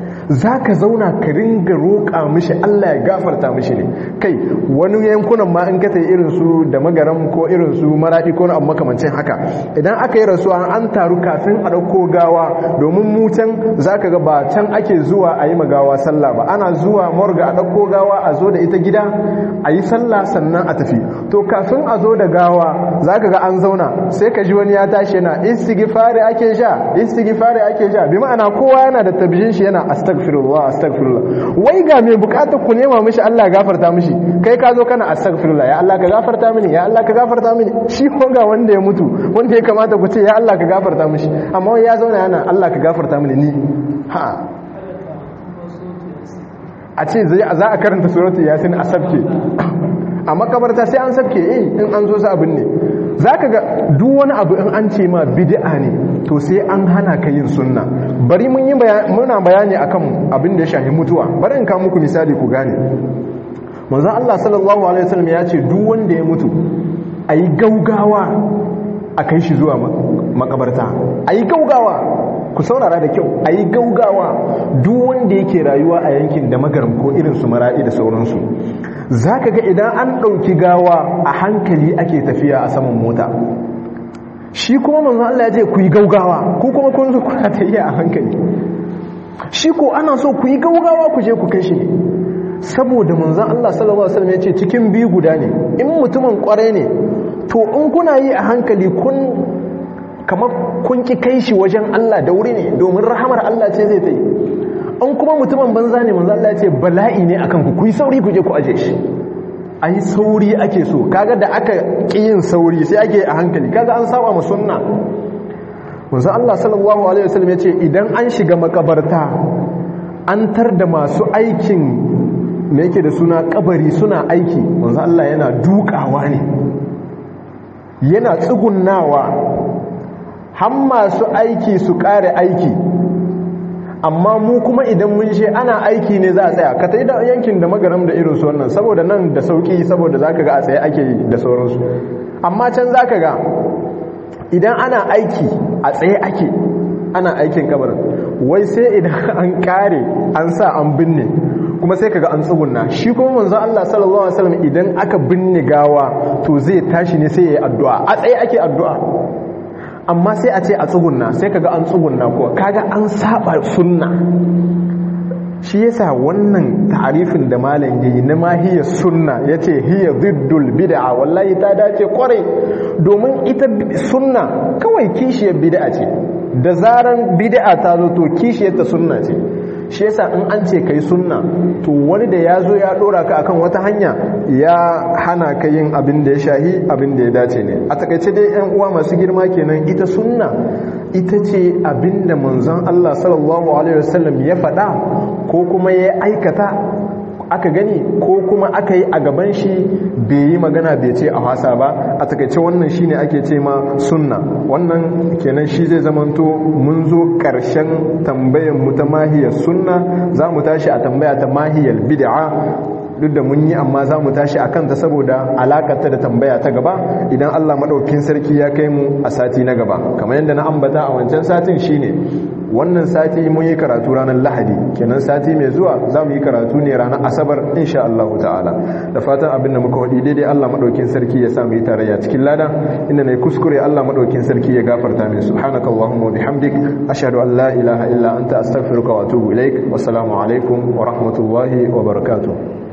za ka zauna ka ringa roƙa mishi Allah ya gafarta mishi ne kai wani yankunan ma in ka ta irin su da magaram ko irin su maraɗi ko abu makamancin haka idan aka yi rasuwa an taru kafin a ɗauko gawa domin mu can za ka ga ba can ake zuwa a yi magawa sallah ba ana zuwa morga a ɗauko gawa a zo da ita gida a yi sallah sannan a tafi to kafin a zo da gawa za ka ga an zauna sai ka ji wani ya tashi yana istighfari ake sha istighfari ake sha bi ma'ana kowa yana da tabbijin shi yana astaghfirullah astaghfirullah wai ga mai bukatar ku nema mishi Allah gafarta mishi kai ka zo kana astaghfirullah ya Allah ka gafarta mini ya Allah ka gafarta mini shi ko ga wanda ya mutu wanda ya kamata ku ce ya Allah ka gafarta mishi amma ya zauna yana Allah ka gafarta mini ni ha a ce za a karanta suratu yasin a sabke a makabarta sai an sabke eh in an zo sa abin ne zaka ga duk wani abu in an ce ma bid'a ne to sai an hana ka yin sunna bari mun yi muna bayani akan abin da ya shafi mutuwa bari in ka muku misali ku gane manzon Allah sallallahu alaihi wasallam ya ce duk wanda ya mutu ayi gaugawa a kai shi zuwa makabarta ayi gaugawa ku saurara da kyau ayi gaugawa duk wanda yake rayuwa a yankin da magaram ko irin su maradi da sauransu zaka ga idan an dauki gawa a hankali ake tafiya a saman mota shi kuma manzo Allah ya ce ku yi gaugawa ku kuma kun zo kuna tafiya a hankali shi ko ana so ku yi gaugawa ku je ku kai shi ne saboda manzo Allah sallallahu alaihi wasallam ya ce cikin biyu guda ne in mutumin kwarai ne to in kuna yi a hankali kun kamar kun ki kai shi wajen Allah da wuri ne domin rahamar Allah ce zai ta yi an kuma mutumin banza ne manzo Allah ya ce bala'i ne akan ku ku yi sauri ku je ku aje shi ai sauri ake so kaga da aka ki yin sauri sai ake a hankali kaga an saba mu sunna manzo Allah sallallahu alaihi wasallam ya ce idan an shiga makabarta an tar da masu aikin me yake da suna kabari suna aiki manzo Allah yana dukawa ne yana tsugunnawa har masu aiki su kare aiki amma mu kuma idan mun she ana aiki ne za a tsaya ka ta da yankin da magaram da irinsu wannan saboda nan da sauki saboda za ka ga a tsaye ake da sauransu amma can za ka ga idan ana aiki a tsaye ake ana aikin kabarin wai sai idan an kare an sa an binne kuma sai kaga an tsugunna shi kuma manzo Allah sallallahu alaihi wasallam idan aka binne gawa to zai tashi ne sai yayi addu'a a tsaye ake addu'a amma sai a ce a tsugunna sai kaga an tsugunna ko kaga an saba sunna shi yasa wannan ta'arifin da malam yayi na mahiyar sunna yace hiya ziddul bid'a wallahi ta dace kwarai domin ita sunna kawai kishiyar bid'a ce da zaran bid'a ta zo to kishiyar ta sunna ce shi yasa in an ce kai sunna to wani da ya zo ya dora ka akan wata hanya ya hana ka yin abin da ya shahi abin da ya dace ne a takaice dai yan uwa masu girma kenan ita sunna ita ce abin da manzon Allah sallallahu alaihi wasallam ya faɗa ko kuma ya aikata aka gani ko kuma aka yi a gaban shi bai yi magana bai ce a hasa ba a takaice wannan shine ake ce ma sunna wannan kenan shi zai zamanto mun zo karshen tambayar mu ta mahiyar sunna za mu tashi a tambaya ta mahiyar bid'a duk da mun yi amma za mu tashi a kanta saboda alakarta da tambaya ta gaba idan Allah maɗaukin sarki ya kai mu a sati na gaba kamar yadda na ambata a wancan satin shine wannan sati mun yi karatu ranar lahadi kenan sati mai zuwa za mu yi karatu ne ranar asabar insha Allah ta'ala da fatan abin da muka wadi daidai Allah madaukin sarki ya sa mu yi tarayya cikin lada inda nayi kuskure Allah madaukin sarki ya gafarta min subhanakallahumma wa bihamdik ashhadu an la ilaha illa anta astaghfiruka wa atubu ilaik wassalamu alaikum wa rahmatullahi wa barakatuh